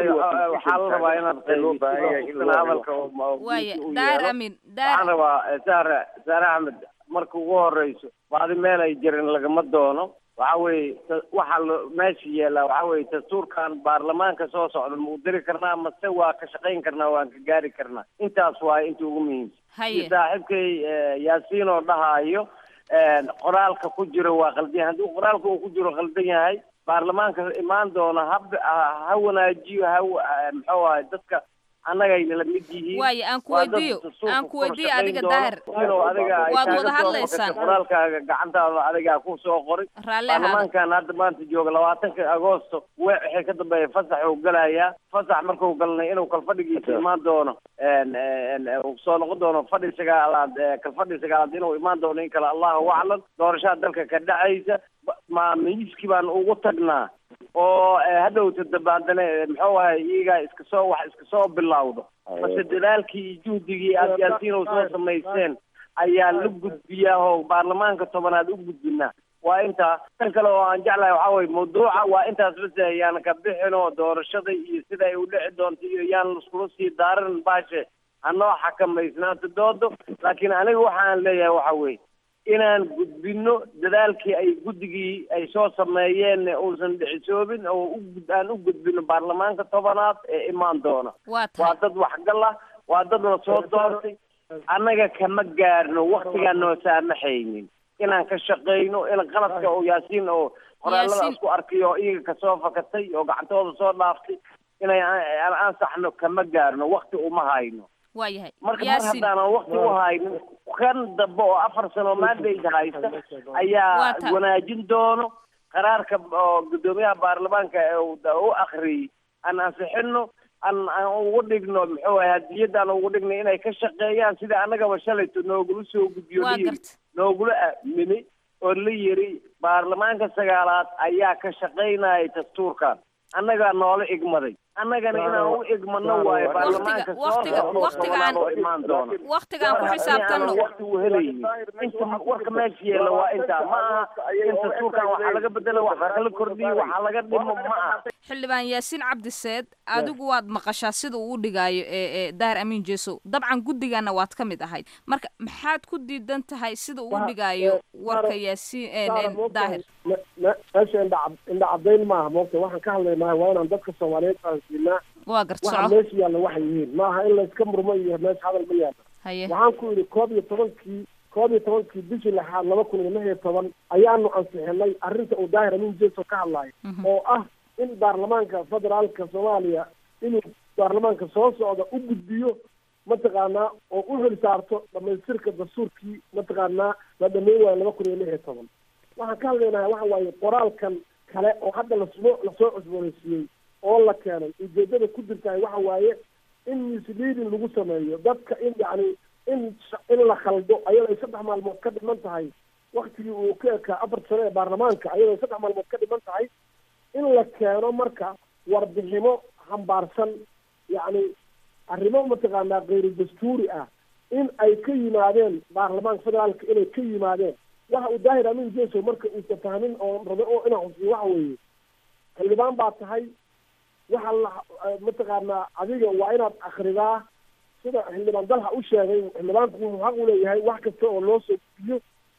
waxaa la rabaa inaad loo baahan yahay in hadalka waaya daahir amin waxaan rabaa saare saare axmed marka ugu horeyso baadi meel ay jirin lagama doono waxa weeye waxaa lo meesha yeelaa waxa weeye dastuurkan baarlamaanka soo socda ma u diri karnaa mase waa ka shaqayn karnaa waan ka gaari karnaa intaas waaye inta ugu muhiimsan haye iyo saaxiibkay yaasiin oo dhahaayo qoraalka ku jiro waa qaldan yahay haddii qoraalka uu ku jiro qaldan yahay baarlamaanka imaan doona ha ha wanaajiyo ha muxuu ahay dadka annagayna la mid yihiin waaye aan ku weydiiyo aan ku weydiiyo adiga daahir inuu adiga ay waad kaaga wada soo hadlaysaan fakatay qoraalkaaga gacantaada adigaa ku soo qoray raalli ahaada baarlamaankan hadda maanta jooga labaatanka agoosto we- wixii ka dambeeya fasax uu galayaa fasax markuu galnay inuu kalfadhigiisa imaan doono en- en- uu soo noqon doono fadhi sagaalaad eh, kalfadhi sagaalaad inuu imaan doono in kale allahu aclam doorashada dalka ka dhacaysa ba- ma miiskii baan ugu tagnaa oo eh, hadhowta dabaadane eh, muxuu ahay iyagaa iska soo wax iska soo bilowdo base dadaalkii iyo juhdigii aad yaasiin oo soo samaysteen ayaa la gudbiyaa oo baarlamaanka tobanaad u gudbinaa waa intaa tan kale oo aan jeclahay waxaa weye mawduuca waa intaas bas yaan ka bixin oo doorashada iyo sida ay u dhici doonto iyo yaan iskula sii daarin baashe hanoo xakamaysnaato doodo laakiin aniga waxaan leeyahay waxa weeye inaan gudbino dadaalkii ay guddigii ay soo sameeyeen uusan dhicisoobin oo u gud- aan u gudbino baarlamaanka tobanaad ee imaan doona waa tahay waa dad waxgal ah waa dad la soo doortay annaga kama gaarno waktigaan noo saamaxaynin inaan ka shaqayno in qaladka oo yaasiin oo qoraalada Yaasiin. isku arkay oo iyaga kasoo fakatay oo gacantooda soo dhaaftay inay an- aan ansaxno kama gaarno wakti uma hayno waa yahay marka mar yaasin haddaanan wakti u haynin kan dambe oo afar sano mandate haysta ayaa Waa ta- wanaajin doono qaraarka oo guddoomiyaha baarlamaanka ee uu da- u akriyey aan ansixino aan aan ugu dhigno muxuu ahay hadiyad aan ugu dhigno inay ka shaqeeyaan sida annagaba shalayto noogula soo gudbiyo waa la yiri garta noogula aamini oo la yiri baarlamaanka sagaalaad ayaa ka shaqaynaya dastuurkan annagaa noola igmaday annagana inaan u igmano waayo baarlamaanka soo waqtiga- socda oo waqtiga aan- tobanaad oo imaan doona waqtigaan ku xisaabtanno waqti uu helaynin inta warka meesha yeela waa intaa ma aha in dastuurkan waxaa laga bedela waxaa kala kordhiyo waxaa laga dhimo ma aha xildhibaan yaasiin cabdiseed adigu waad maqashaa sida uu u dhigaayo ee ee daahir amiin jeesow dabcan guddigana waad ka mid ahayd marka maxaad ku diidan tahay sida uu u dhigaayo warka yaasiin een- een daahir Me- me- meesha indha cad- indha cadayn maaha moogta waxaan ka hadlaynahay waa inaan dadka soomaaliyeed fahansiinaa waa garta waxa soco meesha yaalla waxay yihiin maaha in layska murmo iyo meesha hadal ma yaalla haye waxaan ku yidhi koob iyo tobankii koob iyo tobankii bishii lixaad laba kun iyo lix iyo toban ayaanu ansixinay arrinta uu daahir amiin jeeso ka hadlayo oo ah in baarlamaanka federaalka soomaaliya inuu baarlamaanka soo socda u gudbiyo mataqaanaa oo u hel saarto dhamaystirka dastuurkii mataqaanaa la dhameyn waayo laba kun iyo lix iyo toban waxaan ka hadlaynaha waxa waaye qoraalkan kale oo hadda lasoo lasoo cusboonaysiiyey oo la keenay ujeedada ku jirtahay waxa waaye in misleading lagu sameeyo dadka in yacni in sh- in la khaldo ayadoo ay saddex maalmood ka dhiman tahay waktigii uu ka ekaa afar sano ee baarlamaanka ayadoo ay saddex maalmood ka dhiman tahay in la keeno marka warbiximo hambaarsan yacni arrimo mataqaanaa kayru dastuuri ah in ay ka yimaadeen baarlamaanka federaalka inay ka yimaadeen waxa uu daahir amin jeso marka uusa fahmin oo rabo oo inaan xusiyo waxa weeye xildhibaan baa tahay waxa la mataqaanaa adiga waa inaad akridaa sida xildhibaan dalha u sheegay xildhibaanku wuxuu xaq u leeyahay wax kasta oo loo soo gudbiyo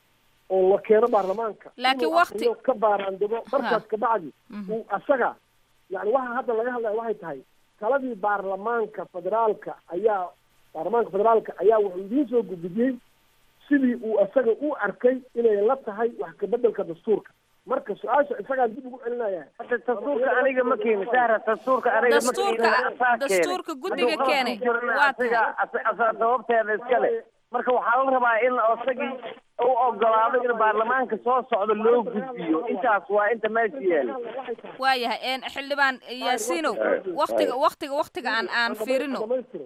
oo la keeno baarlamaanka Laakiin inuu waqti- akhriyo ka baaraandego markaas Ha. kabacdi Mhm. uu asaga yani waxa hadda laga hadlaya waxay tahay taladii baarlamaanka federaalka ayaa baarlamaanka federaalka ayaa wuxuu idiin soo gudbiyey sidii uu asaga u arkay inay la tahay wax kabedelka dastuurka marka su-aasha isagaan dib ugu celinaya hadda dastuurka aniga ma keenin sahra dastuurka aniga ma Dastuurka- keenin asaa keenay. dastuurka guddiga Hadduu qalad keenay. ku jirana Waa asaga asa- asaa sababteeda iskale marka waxaa la rabaa in isagii u ogolaado in baarlamaanka soo socda loo gudbiyo intaas waa inta meesha yaala waayahay xildhibaan yaasiinow waktiga waktiga waktiga aan aan fiirino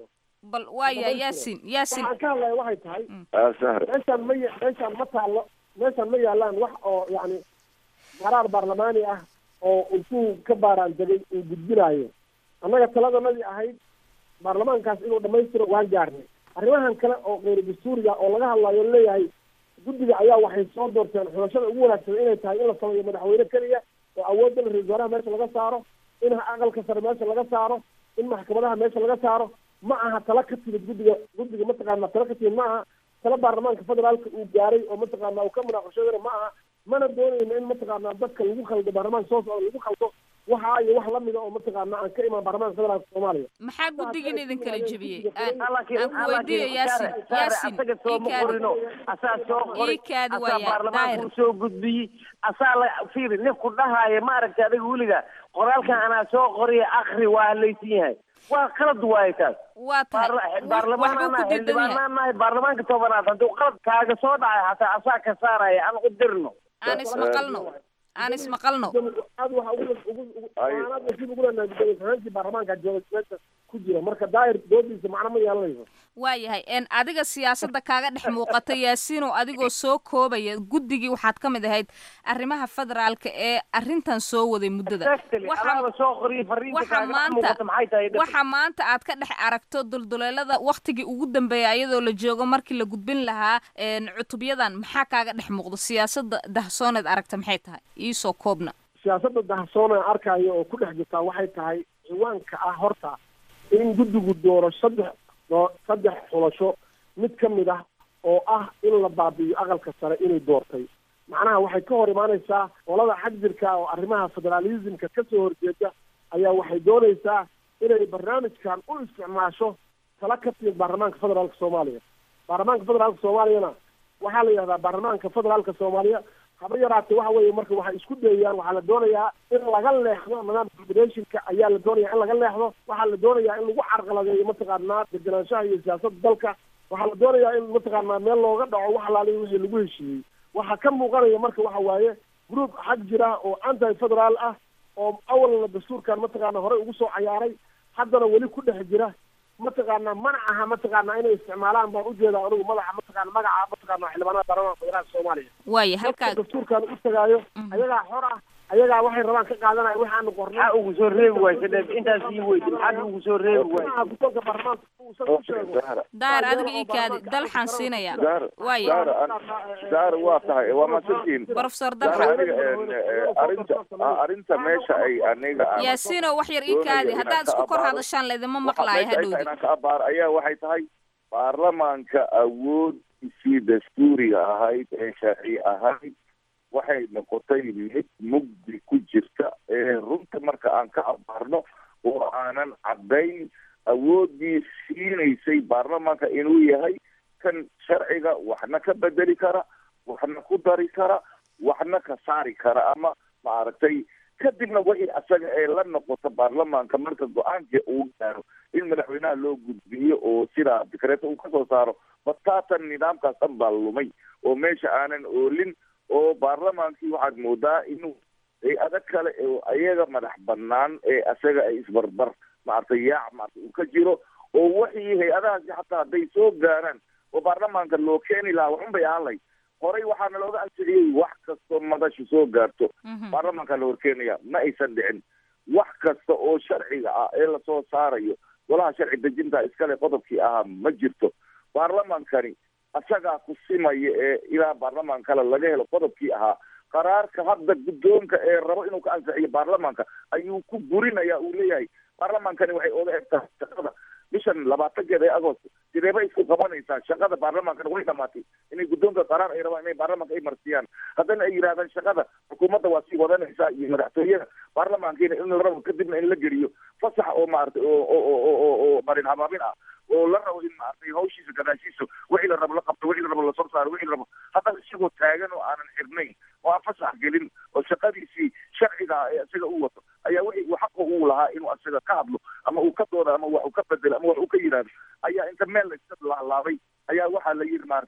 bal waaya yaasin yaasin waxaan ka hadlaya waxay tahay sahre meeshaan ma ya- meeshaan ma taallo meeshaan ma yaalaan wax oo yacni qaraar baarlamaani ah oo intuu ka baaraan degay uu gudbinaayo annaga taladanadii ahayd baarlamaankaas inuu dhammaystiro waan gaarnay arrimahan kale oo keyru dastuuriga oo laga hadlayo leeyahay guddiga ayaa waxay soo doorteen xulashada ugu wanaagsan inay tahay in la sameeyo madaxweyne keliya oo awoodda la ra-isul wasaaraha meesha laga saaro in aqalka sare meesha laga saaro in maxkamadaha meesha laga saaro ma aha tala ka timid guddiga guddiga mataqaana tala ka timid ma aha tala baarlamaanka federaalka uu gaaray oo mataqaana uu ka munaaqashadana ma aha mana doonayno in mataqaana dadka lagu khaldo baarlamaanka soo socda lagu khaldo waxa iyo wax lamida oo mataqaana aan ka imaan baarlamaanka federaalka soomaaliya maxaa guddigiin idin kala jebiyey aan laakiin aan ku weydiiyo yaasin yaasin asaga soo ma ikaadi qorino asaa soo qori Iikaadi asaa waaya, baarlamaanka daahir. u soo gudbiyey asaa la fiiri nin ku dhahaya maaragtay adiga weliga qoraalkan anaa soo qoriya akri waa halaysan yahay waa qalad waaye taas waa tahay Baarla- wax- waxbuu baarlamaanana ku diidan yahay xildhibaanaan nahay baarlamaanka tobanaad hadduu qalad kaaga soo dhacay hataa asaa ka saaraya aan u dirno aan ismaqalno aan ismaqalno aad waxa ugu ugu ugu aad nasiib ugu leenahay gudoomiye ku-xigeenkii baarlamaanka jooga meesha ku jira marka daahir doodiisa macno ma yeelanayso waayahay en adiga siyaasadda kaaga dhex muuqata yaasiinow adigoo soo koobaya guddigii waxaad ka mid ahayd arrimaha federaalka ee arrintan soo waday muddada Exactly. Waxa- anaaba soo qoriya fariinta waxa kaaga dhex maanta muuqata maxay tahay dhib? waxa maanta aad ka dhex aragto dulduleelada waktigii ugu dambeeya iyadoo la joogo markii la gudbin lahaa en cutubyadan maxaa kaaga dhex muuqdo siyaasadda dahsooneed aragta maxay tahay iisoo koobna siyaasadda dahsoon aan arkayo oo ku dhex jirtaa waxay tahay ciwaanka ah horta in guddigu dooro saddex doo- saddex xulasho mid ka mid ah oo ah in la baabi'iyo aqalka sare inay doortay macnaha waxay ka hor imaanaysaa qolada xagjirka oo arrimaha federaalismka ka soo horjeeda ayaa waxay doonaysaa inay barnaamijkan u isticmaasho tala ka timid baarlamaanka federaalka soomaaliya baarlamaanka federaalka soomaaliyana waxaa la yidhahdaa baarlamaanka federaalka soomaaliya haba yaraatee waxa weeye marka waxay isku dayayaan waxaa la doonayaa in laga leexdo nidaamka federationka ayaa la doonaya in laga leexdo waxaa la doonayaa in lagu carqaladeeyo mataqaanaa degenaanshaha iyo siyaasadda dalka waxaa la doonayaa in mataqaanaa meel looga dhaco wax alaaliya wixii lagu heshiiyey waxaa ka muuqanaya marka waxa waaye group xag jira oo anti federaal ah oo awalna dastuurkan mataqaana horey ugu soo cayaaray haddana weli ku dhex jira mataqaana mana aha mataqaana inay isticmaalaan baan ujeedaa anigu madaxa mataqaana magaca mataqaana xildhibaanada baarlamaanka federaalka soomaaliya waaya halkaa dadka dastuurkan u tagaayo ayagaa xor ah ayagaa waxay rabaan ka qaadanaya waxaanu qornay maxaa ugu soo reebi waaysa dheeb intaas ii weydi maxaad ugu soo reebi waaysa Maxaa guddoonka baarlamaanka uusan u sheego Zahra daar adiga ii kaadi dalxaan siinaya Zahra waaya Zahra an- Zahra waa tahay waa masantiin professor Zahra dalxaan aniga een, eh, arrinta ah, arrinta meesha ay aniga aan yaasiinow wax yar ii kaadi doonaya haddaad inaan isku ka kor abaaro. hadashaan laydima waxa maqlaayo meesha ay tahay hadhowdi inaan ka abaar ayaa waxay tahay baarlamaanka awooddiisii dastuuriga ahayd ee sharci ahayd waxay noqotay mid mugdi ku jirta ee runta marka aan ka abaarno oo aanan caddayn awooddii siinaysay baarlamaanka inuu yahay kan sharciga waxna ka bedeli kara waxna ku dari kara waxna ka saari kara ama maaragtay kadibna wixii asaga ee la noqoto baarlamaanka marka go-aanka uu gaaro in madaxweynaha loo gudbiyo oo sidaa dikreeto uu kasoo saaro bataatan nidaamkaas dhan baa lumay oo meesha aanan oolin oo baarlamaankii waxaad moodaa inuu hay-ado kale oo ayaga madax banaan ee asaga ay isbarbar maaragtay yaac maarata uu ka jiro oo wixii hay-adahaasi xataa hadday soo gaaraan oo baarlamaanka loo keeni lahaa waxun bay ahaan lahayd horey waxaana looga ansixiyey wax kastoo madashu soo gaarto baarlamaanka la horkeenaya ma aysan dhicin wax kasta oo sharciga ah ee lasoo saarayo golaha sharci dejinta iskale qodobkii ahaa ma jirto baarlamaankani asagaa ku simaya ee ilaa baarlamaan kale laga helo qodobkii ahaa qaraarka hadda guddoonka ee rabo inuu ka ansixiyo baarlamaanka ayuu ku burinaya uu leeyahay baarlamaankani waxay oga eg tahay shaqada bishan labaatankeeda ee agost sideeba isku qabanaysaa shaqada baarlamaankana way dhamaatay inay guddoonka qaraar ay rabaan inay baarlamaanka ay marsiyaan haddana ay yidhahdaan shaqada xukuumadda waa sii wadanaysaa iyo madaxtooyada baarlamaankiina in la rabo kadibna in la geliyo fasax oo maaragtay oo oo oo oo oo marin habaabin ah oo la rabo in maaragtay hawshiisa gadaashiisa wixii la rabo la qabto wixii la rabo lasoo saaro wixii la rabo haddana isagoo taagan oo aanan xirnayn oo aan fasax gelin oo shaqadiisii sharciga ah ee isaga u wato ayaa wixii uu xaqa uu lahaa inuu isaga ka hadlo ama uu ka doodo ama wax uu ka bedelo ama wax uu ka yidhaahdo ayaa inta meel la iska laalaabay ayaa waxaa la yidhi maaragtay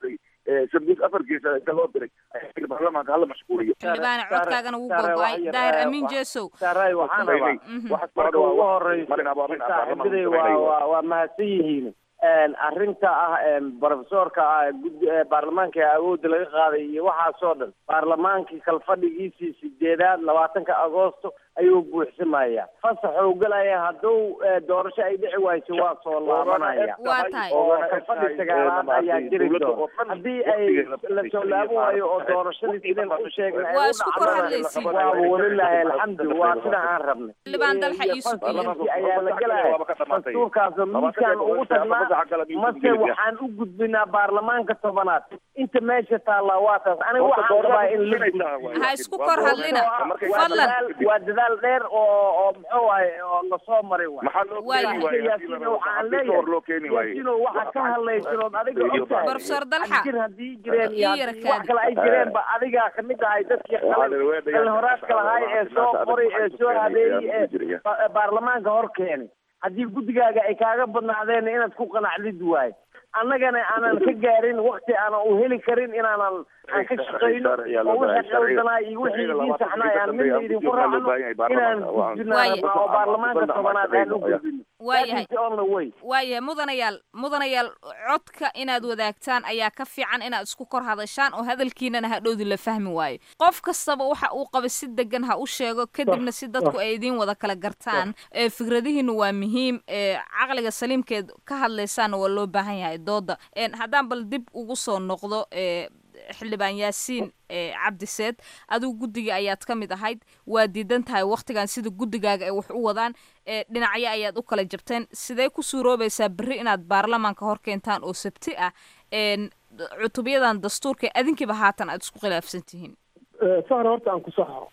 sabdiis afar geesa inta loo diray baarlamaanka hala mashquuliyo xildhibaane codkaagana wuu gogo-ay daahir amiin jeesow saaray waxaan rabaa marka ugu horeyso saaxiibaday waa waa waa mahadsan yihiin arrinta ah brofesorka ah gud baarlamaanka ee awoodda laga qaaday iyo waxaasoo dhan baarlamaankii kalfadhigiisii sideedaad labaatanka agoosto ayuu buuxsamaya fasaxuu galaya hadduu doorasho ay dhici wayso waa soo laabanaya waa tahay oo kalfadhi sagaalaad ayaa jiri doona haddii ay la soo laaban waayo oo doorashadii sideen u sheegna ay Waa u isku kor dhacdana hadlaysiin. waaba walilaahi alxamdu waa sida aan rabnay Xildhibaan Dalxa iyo Sugiyo. Fasalkii ayaa la gelaya dastuurkaasoo miiskaan ugu tagnaa mase waxaan u gudbinaa baarlamaanka tobanaad inta meesha taallaa waa taas aniga waxaan rabaa in la ha isku kor hadlina waa fadlan dadaal waa dadaal dheer oo oo muxuu waaye oo lasoo maray waay maxaa loo Waaya. keeni waaye yaasiino waxaan Haddii hor loo keeni leeyahay waaye yaasiino waxa ka hadlaysanood adiga ogtahay Professor Dalxa. jir haddii jireen iyo Ii haddii yarkaadi. wax kale ay jireen ba adigaa kamid ahay dadkii qalin qalhoraadka lahaay ee soo qoray ee soo habeeyey ee ba- baarlamaanka hor keenay haddii guddigaaga ay kaaga badnaadeen inaad ku qanacdid waaye annagana aanan ka gaarin wakti aanan u heli karin inaanan aan ka shaqayno oo wixii qaldanaa iyo wixii idiin saxnaay aan midna idinku raacno inaan gudbinaa Waaye. rabnaa oo baarlamaanka tobanaad aan u gudbino waayahay That is the only way. waayahay mudanayaal mudanayaal codka inaad wadaagtaan ayaa ka fiican inaad isku kor hadashaan oo hadalkiinana hadhowdi la fahmi waayo qof kastaba waxa uu qaba si degan ha u sheego kadibna si dadku ay idiin wada kala gartaan ee fikradihiinu waa muhiim ee caqliga saliimkeed ka hadlaysaana waa loo baahan yahay dooda Een, haddaan bal dib ugu soo noqdo ee xildhibaan yaasiin ee cabdiseed adigu guddiga ayaad ka mid ahayd waa diidan tahay waktigan sida guddigaaga ay wax u wadaan ee dhinacyo ayaad u kala jabteen sidee ku suuroobaysaa berri inaad baarlamaanka hor keentaan oo sabti ah een cutubyadan dastuurka adinkiiba haatan aad isku khilaafsan tihiin sahra horta aan ku saxo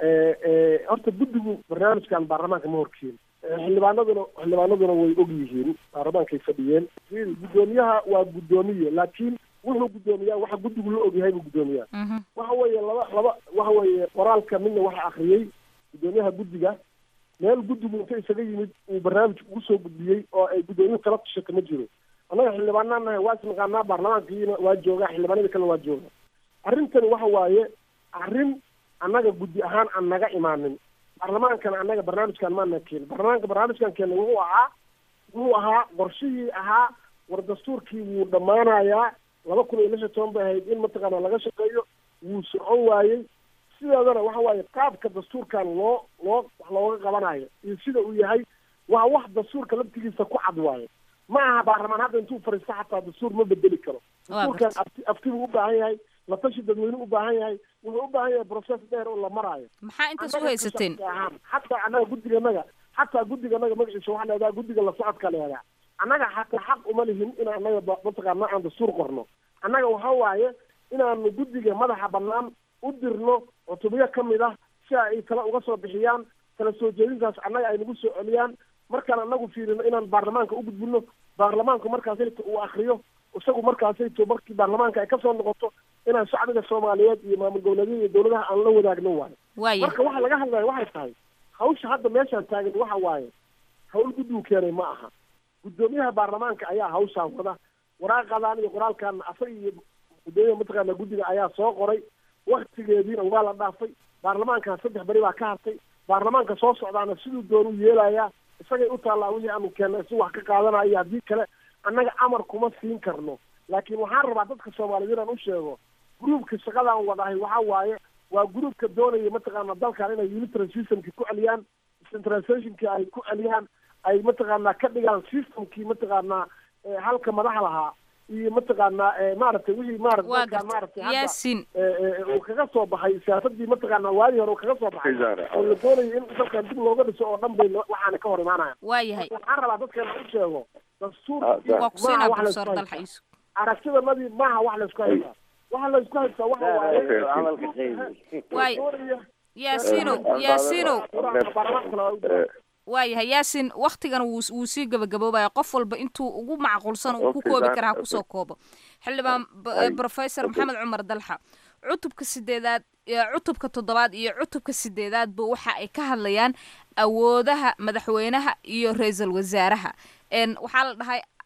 horta guddigu barnaamijkan baarlamaanka ma horkeeni xildhibaanaduna xildhibaanaduna way og yihiin baarlamaankay fadhiyeen guddoomiyaha waa guddoomiye laakiin wuxuu guddoomiyaa waxa guddigu la ogyahay buu guddoomiyaa waxa weeye laba laba waxa weeye qoraalka midna waxa akhriyey guddoomiyaha guddiga meel guddigu inta isaga yimid uu barnaamij ugu soo gudbiyey oo ay guddoomiyuhu kala tushata ma jiro annaga xildhibaanaan nahay waa isnaqaanaa baarlamaankiina waa joogaa xildhibaanadii kalena waa jooga arrintani waxa waaye arrin annaga guddi ahaan aan naga imaanin baarlamaankana annaga barnaamijkan maana keenin baarlamaanka barnaamijkan keena wuxuu ahaa wuxuu ahaa qorshihii ahaa war dastuurkii wuu dhammaanayaa laba kun iyo lix iyo toban bay ahayd in mataqaana laga shaqeeyo wuu socon waayey sideedana waxa waaye qaabka dastuurkan loo loo wax looga qabanayo iyo sida uu yahay waa wax dastuurka laftigiisa ku cad waaye ma aha baarlamaan hadda intuu fariisto xataa dastuur ma bedeli karo dastuurkan afti afti buu u baahan yahay la tashi dadweyne u baahan yahay wuxuu u baahan yahay process dheer oo la maraayo maxaa intaas u haysateen xataa annaga guddiganaga xataa guddiganaga magaciisa waxaa leedaha guddiga la socodka leedaa annaga xataa xaq uma lihin in annaga ba- mataqaana aan dastuur qorno annaga waxa waaye inaanu guddiga madaxa bannaan u dirno cutubyo ka mid ah si ay tala uga soo bixiyaan kala soo jeedintaas annaga ay nagu soo celiyaan markaan annagu fiirino inaan baarlamaanka u gudbino baarlamaanku markaasayto uu akriyo isagu markaasayto markii baarlamaanka ay kasoo noqoto inaan shacbiga soomaaliyeed iyo maamul goboleedyada iyo dowladaha aan la wadaagno waayo waaya marka waxa laga hadlaya waxay tahay hawsha hadda meeshaan taagan waxa waaye hawl guddigu keenay ma aha guddoomiyaha baarlamaanka ayaa hawshaan wada waraaqadan iyo qoraalkan asaga iyo guddoomiyaha mataqaana guddiga ayaa soo qoray waktigeediina waa la dhaafay baarlamaankan saddex beri baa ka hartay baarlamaanka soo socdaana siduu doonu yeelayaa isagay u taallaa wixii aanu keennay si wax ka qaadanayo haddii kale annaga amar kuma siin karno laakiin waxaan rabaa dadka soomaaliyeed inaan u sheego gruubka shaqadan wadahay waxa waaye waa gruubka doonaya mataqaana dalkan inay unitary systemki ku celiyaan centralizationki ay ku celiyaan ay mataqaana ka dhigaan systemkii mataqaana eh, halka madaxa lahaa iyo mataqaana eh, maaragtay wixii maarata waa dalkan maaragtay garta hadda yaasiin eh, eh, uu kaga soo baxay siyaasadii mataqaana waadii hore uu kaga soo baxay oo la doonaya in dalkan dib looga dhiso oo dhan bay lo- waxaana ka hor imaanayaan waayahay waxaan rabaa dadkeena u sheego dastuur waa ku siinaa maaha wax professor laysku dalxa haystaa iisu aragtidanadii maaha wax laysku haystaa waxa laysku haystaa waxa waaye hadalka qaybi waay doonaya yaasiinow yaasiinow baarlamaanka kale waa u jira. waayahay yaasin waktigan wuu wuu sii gabagaboobaya qof walba intuu ugu macquulsan uu ku koobi karaa ha kusoo koobo xildhibaan b- professor maxamed cumar dalxa cutubka sideedaad ee cutubka toddobaad iyo cutubka sideedaadba waxa ay ka hadlayaan awoodaha madaxweynaha iyo ra-iisul wasaaraha n waxaa la dhahay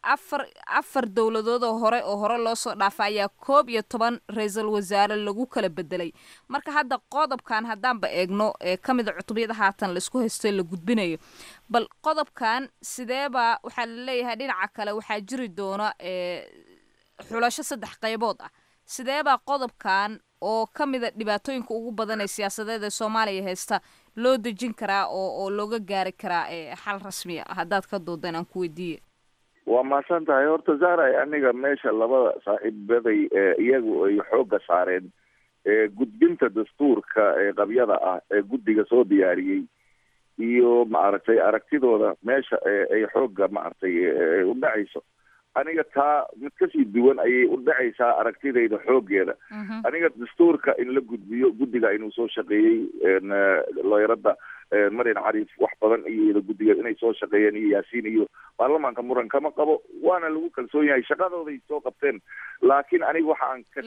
afar afar dowladood oo hore oo hore loo soo dhaafa ayaa koob iyo toban ra-iisul wasaare lagu kala bedelay marka hadda qodobkan haddaanba eegno ee ka mid a cutubyada haatan laisku haystay la gudbinayo bal qodobkan sideeba waxaa la leeyahay dhinaca kale waxaa jiri doona xulasho saddex qaybood ah sideebaa qodobkan oo ka mida dhibaatooyinka ugu badan ee siyaasadeed ee soomaaliya haysta loo dejin karaa oo oo looga gaari karaa xal rasmi a haddaad ka doodeen aan ku weydiiye waa mahadsan tahay horta zaaray aniga meesha labada saaxiibaday iyagu ay xoogga saareen gudbinta dastuurka ee qabyada ah ee guddiga soo diyaariyey iyo maaragtay aragtidooda meesha ay xoogga maaragtay u dhacayso aniga taa mid kasii duwan ayay u dhacaysaa aragtidayda xooggeeda aniga dastuurka in la gudbiyo guddiga inuu soo shaqeeyey looyarada marian cariif wax badan iyo guddiga inay soo shaqeeyeen iyo yaasiin iyo baarlamaanka muran kama qabo waana lagu kalsoon yahay shaqadooday soo qabteen laakiin aniga waxa aan ka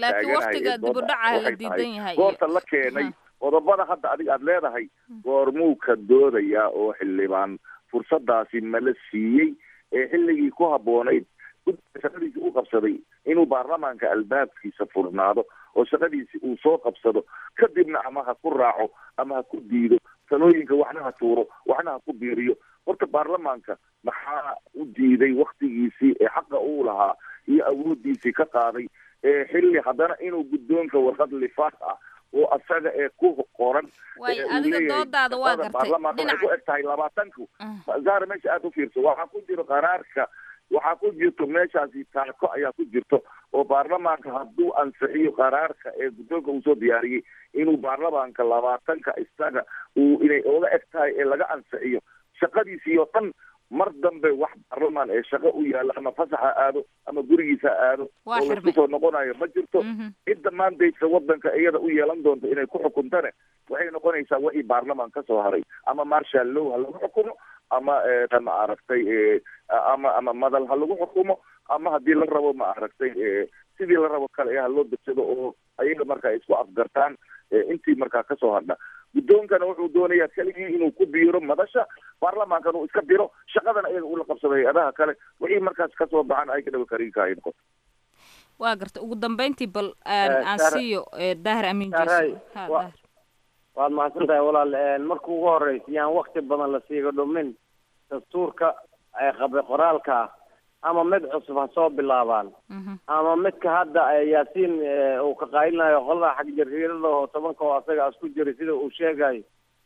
taaganahay goorta la keenay qodobada hadda adiga aada leedahay goormuu ka doodayaa oo xildhibaan fursadaasi mala siiyey ee xilligii ku habboonayd guddiga shaqadiisi u qabsaday inuu baarlamaanka albaabkiisa furnaado oo shaqadiisi uu soo qabsado kadibna ama ha ku raaco ama ha ku diido talooyinka waxna ha tuuro waxna ha ku biiriyo horta baarlamaanka maxaa u diiday waktigiisii ee xaqa uu lahaa iyo awoodiisii ka qaaday ee xilli haddana inuu guddoonka warqad lifaaq ah oo asaga ee ku qoran adiga doodaada waa gartay baarlamaanka waxay ku eg tahay labaatanku zaara meesha aada u fiirso waxaa ku jiro qaraarka waxaa ku jirto meeshaasi taako ayaa ku jirto oo baarlamaanka hadduu ansixiyo qaraarka ee guddoonka uu soo diyaariyey inuu baarlamaanka labaatanka isaga uu inay oga eg tahay ee laga ansixiyo shaqadiisii oo dhan mar dambe wax baarlamaan ee shaqo u yaalla ama fasax ha aado ama gurigiisa ha aado oo laisku soo noqonayo ma jirto cidda maandaysa wadanka iyada u yeelan doonto inay ku xukuntane waxay noqonaysaa wixii baarlamaan ka soo haray ama marshal low ha lagu xukumo ama ma aragtay ama ama madal ha lagu xukumo ama haddii la rabo ma aragtay sidii la rabo kale ha loo degsado oo ayaga marka isku afgartaan intii markaa kasoo hadha guddoonkana wuxuu doonayaa keligii inuu ku biiro madasha baarlamaankan uu iska diro shaqadana iyaga ula qabsado hay-adaha kale wixii markaas kasoo baxan ay ka dhaba kariinka ay noqoto waa garta ugu dambeyntii bal aan siiyo daahir amiin jeso waad mahadsan tahay walaal marka ugu horeysa yaan wakti badan la siiga dhumin dastuurka qabe qoraalka ah ama mid cusub ha soo bilaabaan ama midka hadda yaasiin uu ka qaylinayo qolada xag jariirada oo tobanka oo asaga isku jiray sida uu sheegayo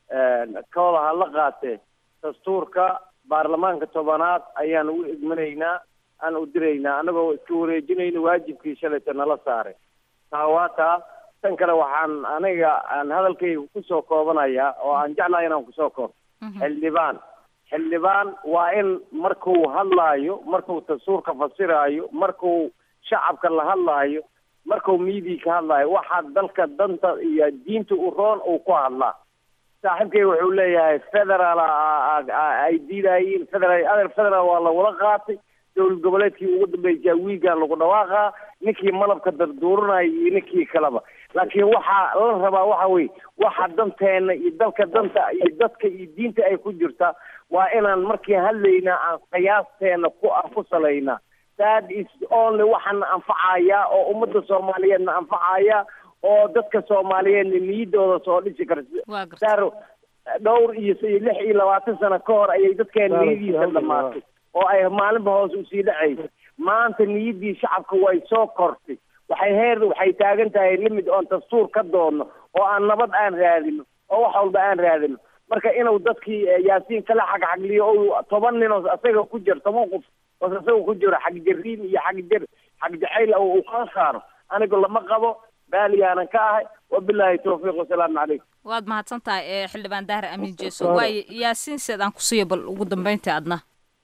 kooda ha la qaatee dastuurka baarlamaanka tobanaad ayaan ugu egmanaynaa aan u diraynaa anagoo iska wareejinayna waajibkii shalayta nala saaray taa waa taa tan kale waxaan aniga aan hadalkayga kusoo koobanayaa oo aan jeclahay inaan kusoo koob xildhibaan xildhibaan waa in markuu hadlaayo markuu dastuurka fasiraayo markuu shacabka la hadlaayo markuu miidiya ka hadlaayo waxaa dalka danta iyo diinta u roon uu ku hadlaa saaxiibkay wuxuu leeyahay federal ay diidayiin federal ader federal waa lagula qaatay dowlad goboleedkii ugu dambeysay wiigan lagu dhawaaqaa ninkii malabka darduuranaya iyo ninkii kaleba laakiin waxaa la rabaa waxa weye waxa danteena iyo dalka danta iyo dadka iyo diinta ay ku jirtaa waa inaan markii hadlayna aan qiyaasteena ku aan ku salaynaa that is only waxaana anfacaya oo ummadda soomaaliyeedna anfacaya oo dadka soomaaliyeedna niyadooda soo dhisi karta saaro dhowr iyo lix iyo labaatan sano ka hor ayay dadkeena niyadiisa dhamaatay oo ay maalinba hoos usii dhacaysa maanta niyaddii shacabka way soo kortay waxay heer waxay taagan tahay limid oon dastuur ka doonno oo aan nabad aan raadino oo wax walba aan raadino marka inuu dadkii yaasiin kala xagxagliyo o toban nin oo asaga ku jiro toban qof oo asaga ku jiro xag jariin iyo xag jar xag jacayl uu kala saaro anigu lama qabo baaliyaanan ka ahay wabilaahi tawfiiq wasalaamu calaykum waad mahadsan tahay xildhibaan daahir amiin jeeso waayo yaasiin seed aan ku siiyo bal ugu dambeyntii adna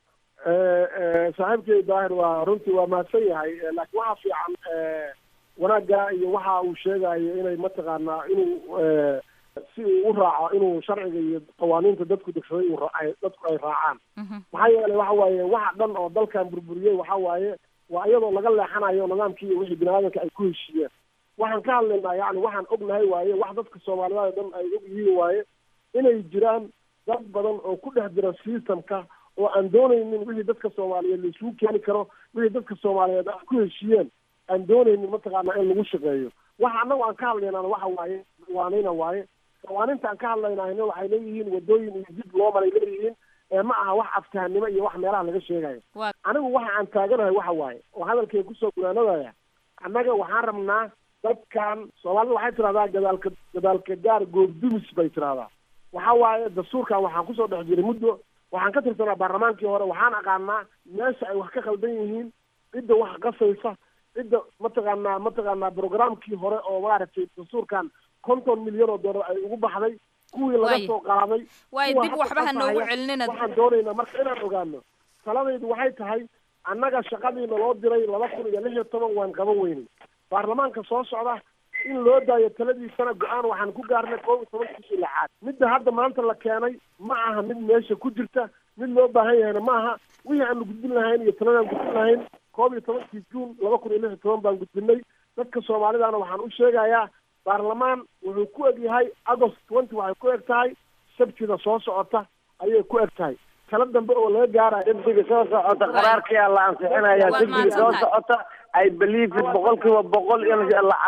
saaxiibkay daahir waa runtii waa mahadsan yahay laakiin waxaa fiican wanaagga iyo waxa uu sheegayo inay mataqaanaa inuu si uu u raaco inuu sharciga iyo qawaaniinta dadku degsaday uu raacay dadku ay raacaan maxaa yeelay waxa waaye waxa dhan oo dalkan burburiyey waxa waaye waa iyadoo laga leexanayo nidaamkii iyo wixii biniaadanka ay ku heshiiyeen waxaan ka hadlaynaa yani waxaan ognahay waaye wax dadka soomaaliyada dhan ay og yihiin waaye inay jiraan dad badan oo ku dhex jira systemka oo aan doonaynin wixii dadka soomaaliyeed la isugu keeni karo wixii dadka soomaaliyeed ay ku heshiiyeen aan doonaynin mataqaanaa in lagu shaqeeyo waxa annagu aan ka hadlaynana waxa waaye qawaaniina waaye qawaaninta aan ka hadlaynahayna waxay leeyihiin wadooyin iyo dib loo maray leeyihiin ee ma aha wax aftahanimo iyo wax meelaha laga sheegayo anigu waxa aan taaganahay waxa waaye oo hadalkay kusoo gunaanadaya annaga waxaan rabnaa dadkan soomaalida waxay tidhahdaa gadaalka gadaalka gaar goobdumis bay tidhahdaa waxa waaye dastuurkan waxaan kusoo dhex jiray muddo waxaan ka tirsanaa baarlamaankii hore waxaan aqaanaa meesha ay wax ka khaldan yihiin cidda wax qasaysa cidda mataqaanaa mataqaanaa programkii hore oo maaragtay dastuurkan konton milyan oo dollar ay ugu baxday kuwii laga soo qaaday waay dib waxba ha noogu celinina waxaan doonaynaa marka inaan ogaano taladaydu waxay tahay annaga shaqadii naloo diray laba kun iyo lix iyo toban waan qaban weynay baarlamaanka soo socda in loo daayo taladiisana go-aan waxaan ku gaarnay koob iyo toban bishii lixaad midda hadda maanta la keenay ma aha mid meesha ku jirta mid loo baahan yahayna ma aha wixii aanu gudbin lahayn iyo taladaan gudbin lahayn koob iyo tobankii juun laba kun iyo lix iyo toban baan gudbinay dadka soomaalidana waxaan u sheegayaa baarlamaan wuxuu ku eg yahay agost twenty waxay ku eg tahay sabtida soo socota ayay ku eg tahay tala dambe oo laga gaarayo degdega soo socota qaraarkiyaa la ansixinaya degdega soo socota ay believe boqolkiiba boqol in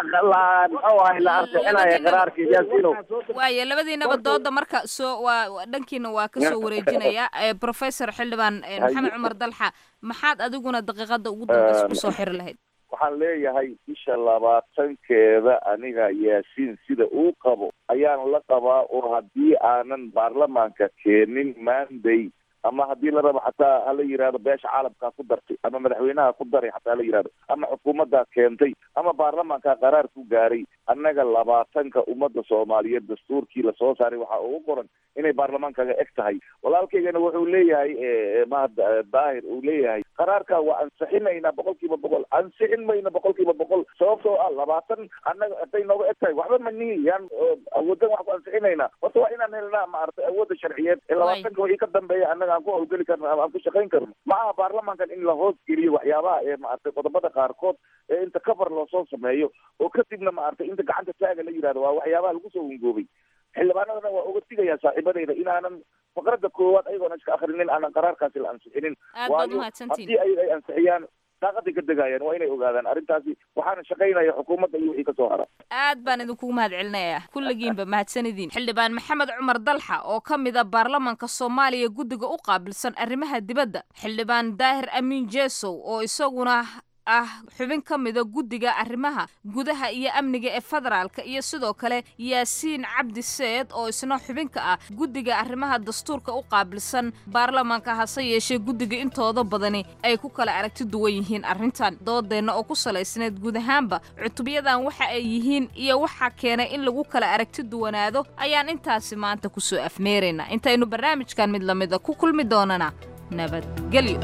la muxuu ahay la ansixinaya qaraarka yaasinow waayo labadiinaba dooda marka soo waa dhankiina waa kasoo wareejinaya professor xildhibaan maxamed cumar dalxa maxaad adiguna daqiiqada ugu dambeysa kusoo xiri lahayd waxaan leeyahay bisha labaatankeeda aniga yaasiin sida uu qabo ayaan la qabaa oo haddii aanan baarlamaanka keenin maanday ama haddii la rabo xataa hala yihahdo beesha caalamkaa ku dartay ama madaxweynaha ku daray xataa hala yihahdo ama xukuumaddaa keentay ama baarlamaankaa qaraar ku gaaray annaga labaatanka ummadda soomaaliyeed dastuurkii lasoo saaray waxaa ugu qoran inay baarlamaankaga eg tahay walaalkaygana wuxuu leeyahay mahad daahir uu leeyahay qaraarka waa ansixinaynaa boqol kiiba boqol ansixin mayna boqol kiiba boqol sababtoo ah labaatan annaga haday nooga eg tahay waxba manihi yaan awoodan wax ku ansixinaynaa horta waa inaan helnaa maaragtay awoodda sharciyeed ee labaatanka wixii ka dambeeya annaga aan ku hawlgeli karno ama aan ku shaqayn karno ma aha baarlamaankan in la hoos geliyo waxyaabaha ee maaragtay qodobada qaarkood ee inta cover loosoo sameeyo oo kadibna maaragtay inta gacanta taaga la yihahdo waa waxyaabaha lagu soo hungoobay xildhibaanadana waa uga digayaa saaxiibadayda inaanan faqradda koowaad ayagoona iska akrinin aanan qaraarkaasi la ansixinin waayo haddii ayaga ay ansixiyaan daaqaday ka degaayaan waa inay ogaadaan arrintaasi waxaana shaqaynaya xukuumadda iyo wixii kasoo hara aad baan idinkugu mahad celinayaa kulligiinba mahadsanidin xildhibaan maxamed cumar dalxa oo ka mid a baarlamaanka soomaaliya guddiga u qaabilsan arrimaha dibadda xildhibaan daahir amiin jesow oo isaguna ah xubin ka mida guddiga arrimaha gudaha iyo amniga ee federaalka iyo sidoo kale yaasiin cabdi seed oo isna xubinka ah guddiga arrimaha dastuurka u qaabilsan baarlamaanka hase yeeshee guddiga intooda badani ay ku kala aragti duwan yihiin arrintan doodeenna oo ku salaysneed guud ahaanba cutubyadan waxa ay yihiin iyo waxa keenay in lagu kala aragti duwanaado ayaan intaasi maanta kusoo afmeeraynaa intaynu barnaamijkan mid lamida ku kulmi doonana nabadgelyo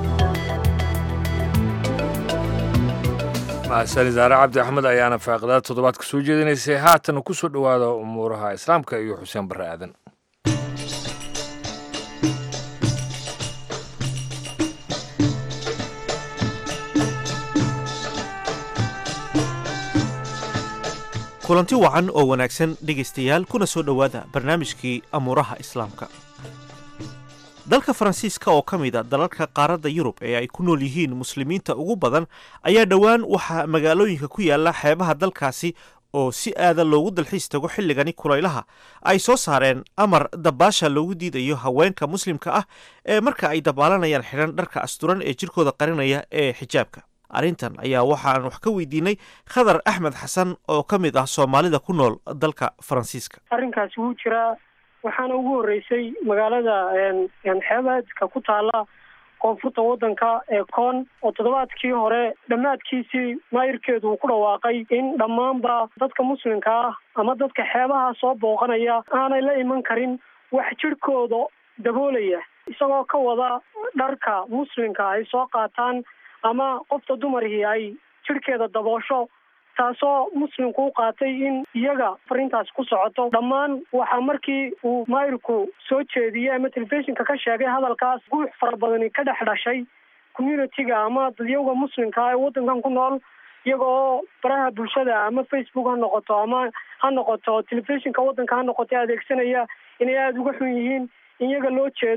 mahadsan idaare cabdi axmed ayaana faaqidaad toddobaad ka soo jeedinaysay haatan ku soo dhowaada umuuraha islaamka iyo xuseen barre aadan kulanti wacan oo wanaagsan dhegaystayaal kuna soo dhowaada barnaamijkii amuuraha islaamka dalka faransiiska oo ka mid a dalalka qaaradda yurub ee ay ku nool yihiin muslimiinta ugu badan ayaa dhowaan waxaa magaalooyinka ku yaala xeebaha dalkaasi oo si aada loogu dalxiis tago xilligani kulaylaha ay soo saareen amar dabaasha loogu diidayo haweenka muslimka ah ee marka ay dabaalanayaan xidhan dharka asturan ee jirkooda qarinaya ee xijaabka arrintan ayaa waxaan wax ka weydiinay khadar axmed xasan oo ka mid ah soomaalida ku nool dalka faransiiska arrinkaasi wuu jiraa waxaana ugu horreysay magaalada xeebaadka ku taala koonfurta waddanka ee koon oo toddobaadkii hore dhammaadkiisii maayirkeedu uu ku dhawaaqay in dhammaanba dadka muslimka ah ama dadka xeebaha soo booqanaya aanay la iman karin wax jidhkooda daboolaya isagoo ka wada dharka muslimka ay soo qaataan ama qofta dumarkii ay jidhkeeda daboosho taasoo muslimku u qaatay in iyaga farintaas ku socoto dhammaan waxaa markii uu maayirku soo jeediyey ama telefishinka ka sheegay hadalkaas guux fara badani ka dhex dhashay communitiga ama dadyowga muslimka ee waddankan ku nool iyaga oo baraha bulshada ama facebook ha noqoto ama ha noqoto telefishinka waddanka ha noqoto adeegsanaya inay aada uga xun yihiin in iyaga loo jeedo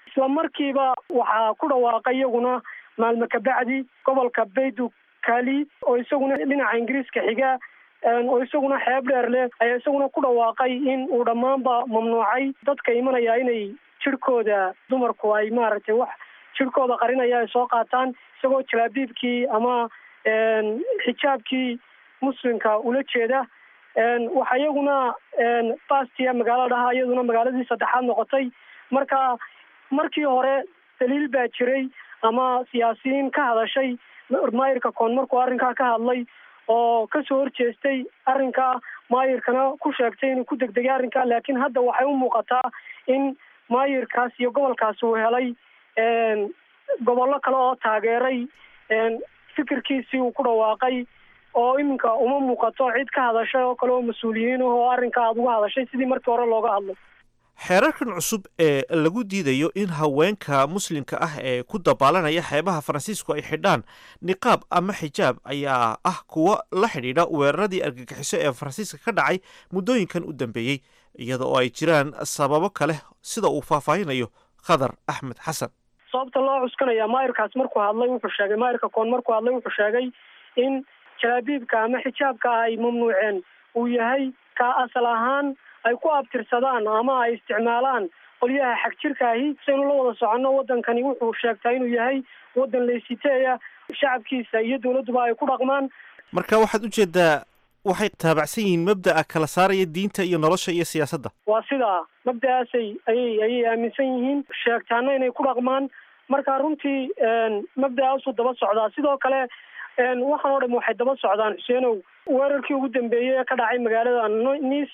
isla markiiba waxaa ku dhawaaqay iyaguna maalmo kabacdi gobolka baydu kali oo isaguna dhinaca ingiriiska xiga oo isaguna xeeb dheer leh ayaa isaguna ku dhawaaqay in uu dhammaanba mamnuucay dadka imanaya inay jirhkooda dumarku ay maaragtay wax jirhkooda qarinaya ay soo qaataan isagoo jalaabiibkii ama xijaabkii muslimka ula jeeda waxaa iyaguna bastia magaalo dhaha iyaduna magaaladii saddexaad noqotay marka markii hore daliil baa jiray ama siyaasiyiin ka hadashay maayirka koon markuu arrinkaa ka hadlay oo kasoo horjeestay arrinka maayirkana ku sheegtay inuu ku degdegay arrinka laakiin hadda waxay u muuqataa in maayirkaas iyo gobolkaas uu helay gobollo kale oo taageeray fikirkiisii uu ku dhawaaqay oo iminka uma muuqato cid ka hadashay oo kale oo mas-uuliyiin ah oo arrinka aada uga hadashay sidii markii hore looga hadlay xeerarkan cusub ee lagu diidayo in haweenka muslimka ah ee ku dabaalanaya xeebaha faransiisku ay xidhaan niqaab ama xijaab ayaa ah kuwo la xidhiidha weeraradii argagixiso ee faransiiska ka dhacay muddooyinkan u dambeeyey iyada oo ay jiraan sababo kale sida uu faahfaahinayo khadar axmed xasan sababta loo cuskanaya maayirkaas markuu hadlay wuxuu sheegay maayirka koon markuu hadlay wuxuu sheegay in jalaabiibka ama xijaabka ay mamnuuceen uu yahay ka asal ahaan ay ku abtirsadaan ama ay isticmaalaan qolyaha xag jirkaahi saynu la wada soconno waddankani wuxuu sheegtaa inuu yahay waddan laysiteeya shacabkiisa iyo dowladduba ay ku dhaqmaan marka waxaad u jeedaa waxay taabacsan yihiin mabda'a kala saaraya diinta iyo nolosha iyo siyaasadda waa sidaa mabda'aasay ayay ayay aaminsan yihiin sheegtaana inay ku dhaqmaan marka runtii mabda'aasuu daba socdaa sidoo kale waxaan oo dham waxay daba socdaan xuseenow weerarkii ugu dambeeyey ee ka dhacay magaalada nice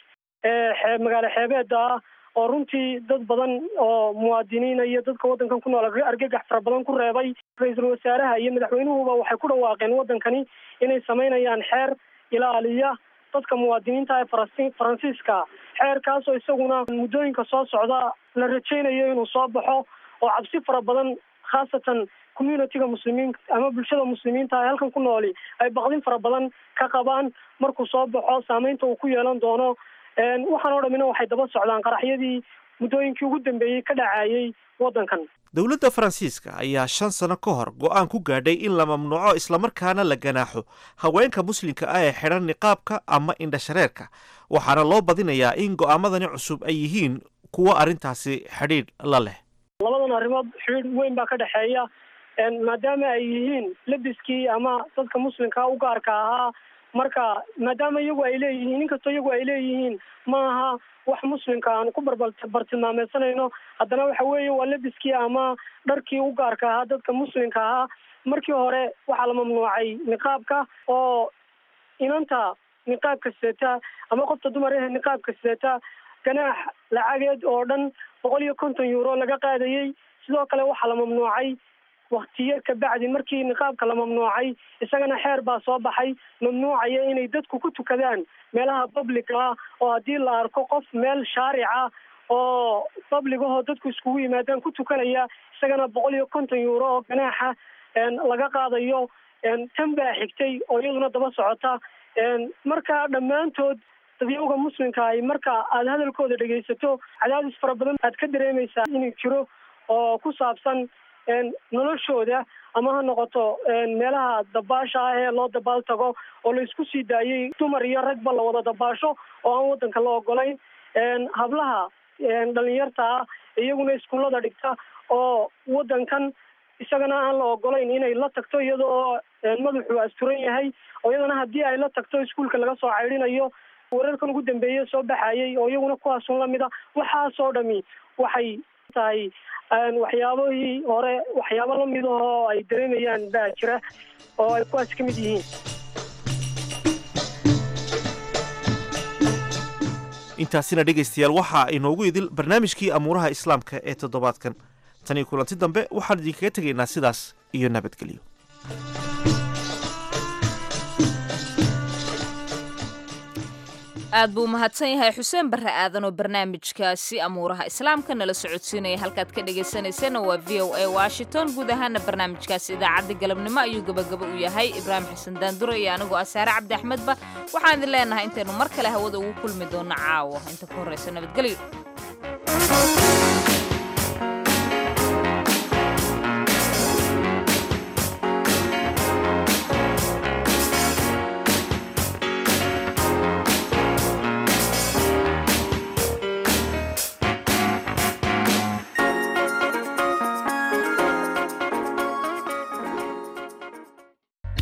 ee magaalo xeebeeda ah oo runtii dad badan oo muwaadiniina iyo dadka waddankan ku nool argagax fara badan ku reebay ra-iisul wasaaraha iyo madaxweynuhuba waxay ku dhawaaqeen waddankani inay samaynayaan xeer ilaaliya dadka muwaadiniinta ee faransi faransiiska xeerkaasoo isaguna muddooyinka soo socda la rajaynayo inuu soo baxo oo cabsi fara badan khaasatan communitiga muslimiin ama bulshada muslimiinta ee halkan ku nooli ay baqdin fara badan ka qabaan markuu soo baxo saameynta uu ku yeelan doono waxaan oo dhamina waxay daba socdaan qaraxyadii muddooyinkii ugu dambeeyey ka dhacayay waddankan dowladda faransiiska ayaa shan sano ka hor go-aan ku gaadhay in la mamnuuco islamarkaana la ganaaxo haweenka muslimka ah ee xidhan niqaabka ama indhashareerka waxaana loo badinayaa in go'aamadani cusub ay yihiin kuwo arrintaasi xidhiidh la leh labadan arrimood xidhiidh weyn baa ka dhexeeya maadaama ay yihiin lebiskii ama dadka muslimka u gaarka ahaa marka maadaama iyagu ay leeyihiin inkastoo iyagu ay leeyihiin ma aha wax muslimka aan ku barbartilmaameysanayno haddana waxa weeye waa lebiskii ama dharkii u gaarka ahaa dadka muslimka ahaa markii hore waxaa la mamnuucay niqaabka oo inanta niqaabka sidata ama qofta dumar eh niqaabka sidata ganaax lacageed oo dhan boqol iyo konton euro laga qaadayey sidoo kale waxaa la mamnuucay waktiyo kabacdi markii niqaabka la mamnuucay isagana xeer baa soo baxay mamnuucaya inay dadku ku tukadaan meelaha public ah oo haddii la arko qof meel shaarica oo public ahoo dadku iskugu yimaadaan ku tukanaya isagana boqol iyo konton euro oo ganaaxa laga qaadayo tan baa xigtay oo iyaduna daba socota marka dhammaantood dadyawga muslimka ay marka aada hadalkooda dhegaysato cadaadis fara badan aad ka dareemaysaa inuu jiro oo ku saabsan noloshooda ama ha noqoto meelaha dabaasha ah ee loo dabaal tago oo la isku sii daayey dumar iyo ragba la wada dabaasho oo aan waddanka la ogolayn hablaha dhalinyarta ah iyaguna iskuullada dhigta oo waddankan isagana aan la ogolayn inay la tagto iyada oo madaxu asturan yahay oo iyadana haddii ay la tagto iskuulka laga soo caydhinayo wararkan ugu dambeeye soo baxayay oo iyaguna kuwaasun lamida waxaasoo dhami waxay tahay waxyaabahii hore waxyaabo lamid ahoo ay dareemayaan baa jira oo ay kuwaas ka mid yihiin intaasina dhegaystayaal waxaa inoogu idil barnaamijkii amuuraha islaamka ee toddobaadkan tanii kulanti dambe waxaan idinkaga tegaynaa sidaas iyo nabadgelyo aad buu umahadsan yahay xuseen barre aadan oo barnaamijkaasi amuuraha islaamka nala socodsiinaya halkaad ka dhagaysanaysana waa v o a washington guud ahaana barnaamijkaasi idaacadda galabnimo ayuu gabagaba u yahay ibraahim xasan daandure iyo anigoo asaare cabdi axmedba waxaan idin leenahay intaynu mar kale hawada ugu kulmi doono caawa inta ku horraysa nabadgelyo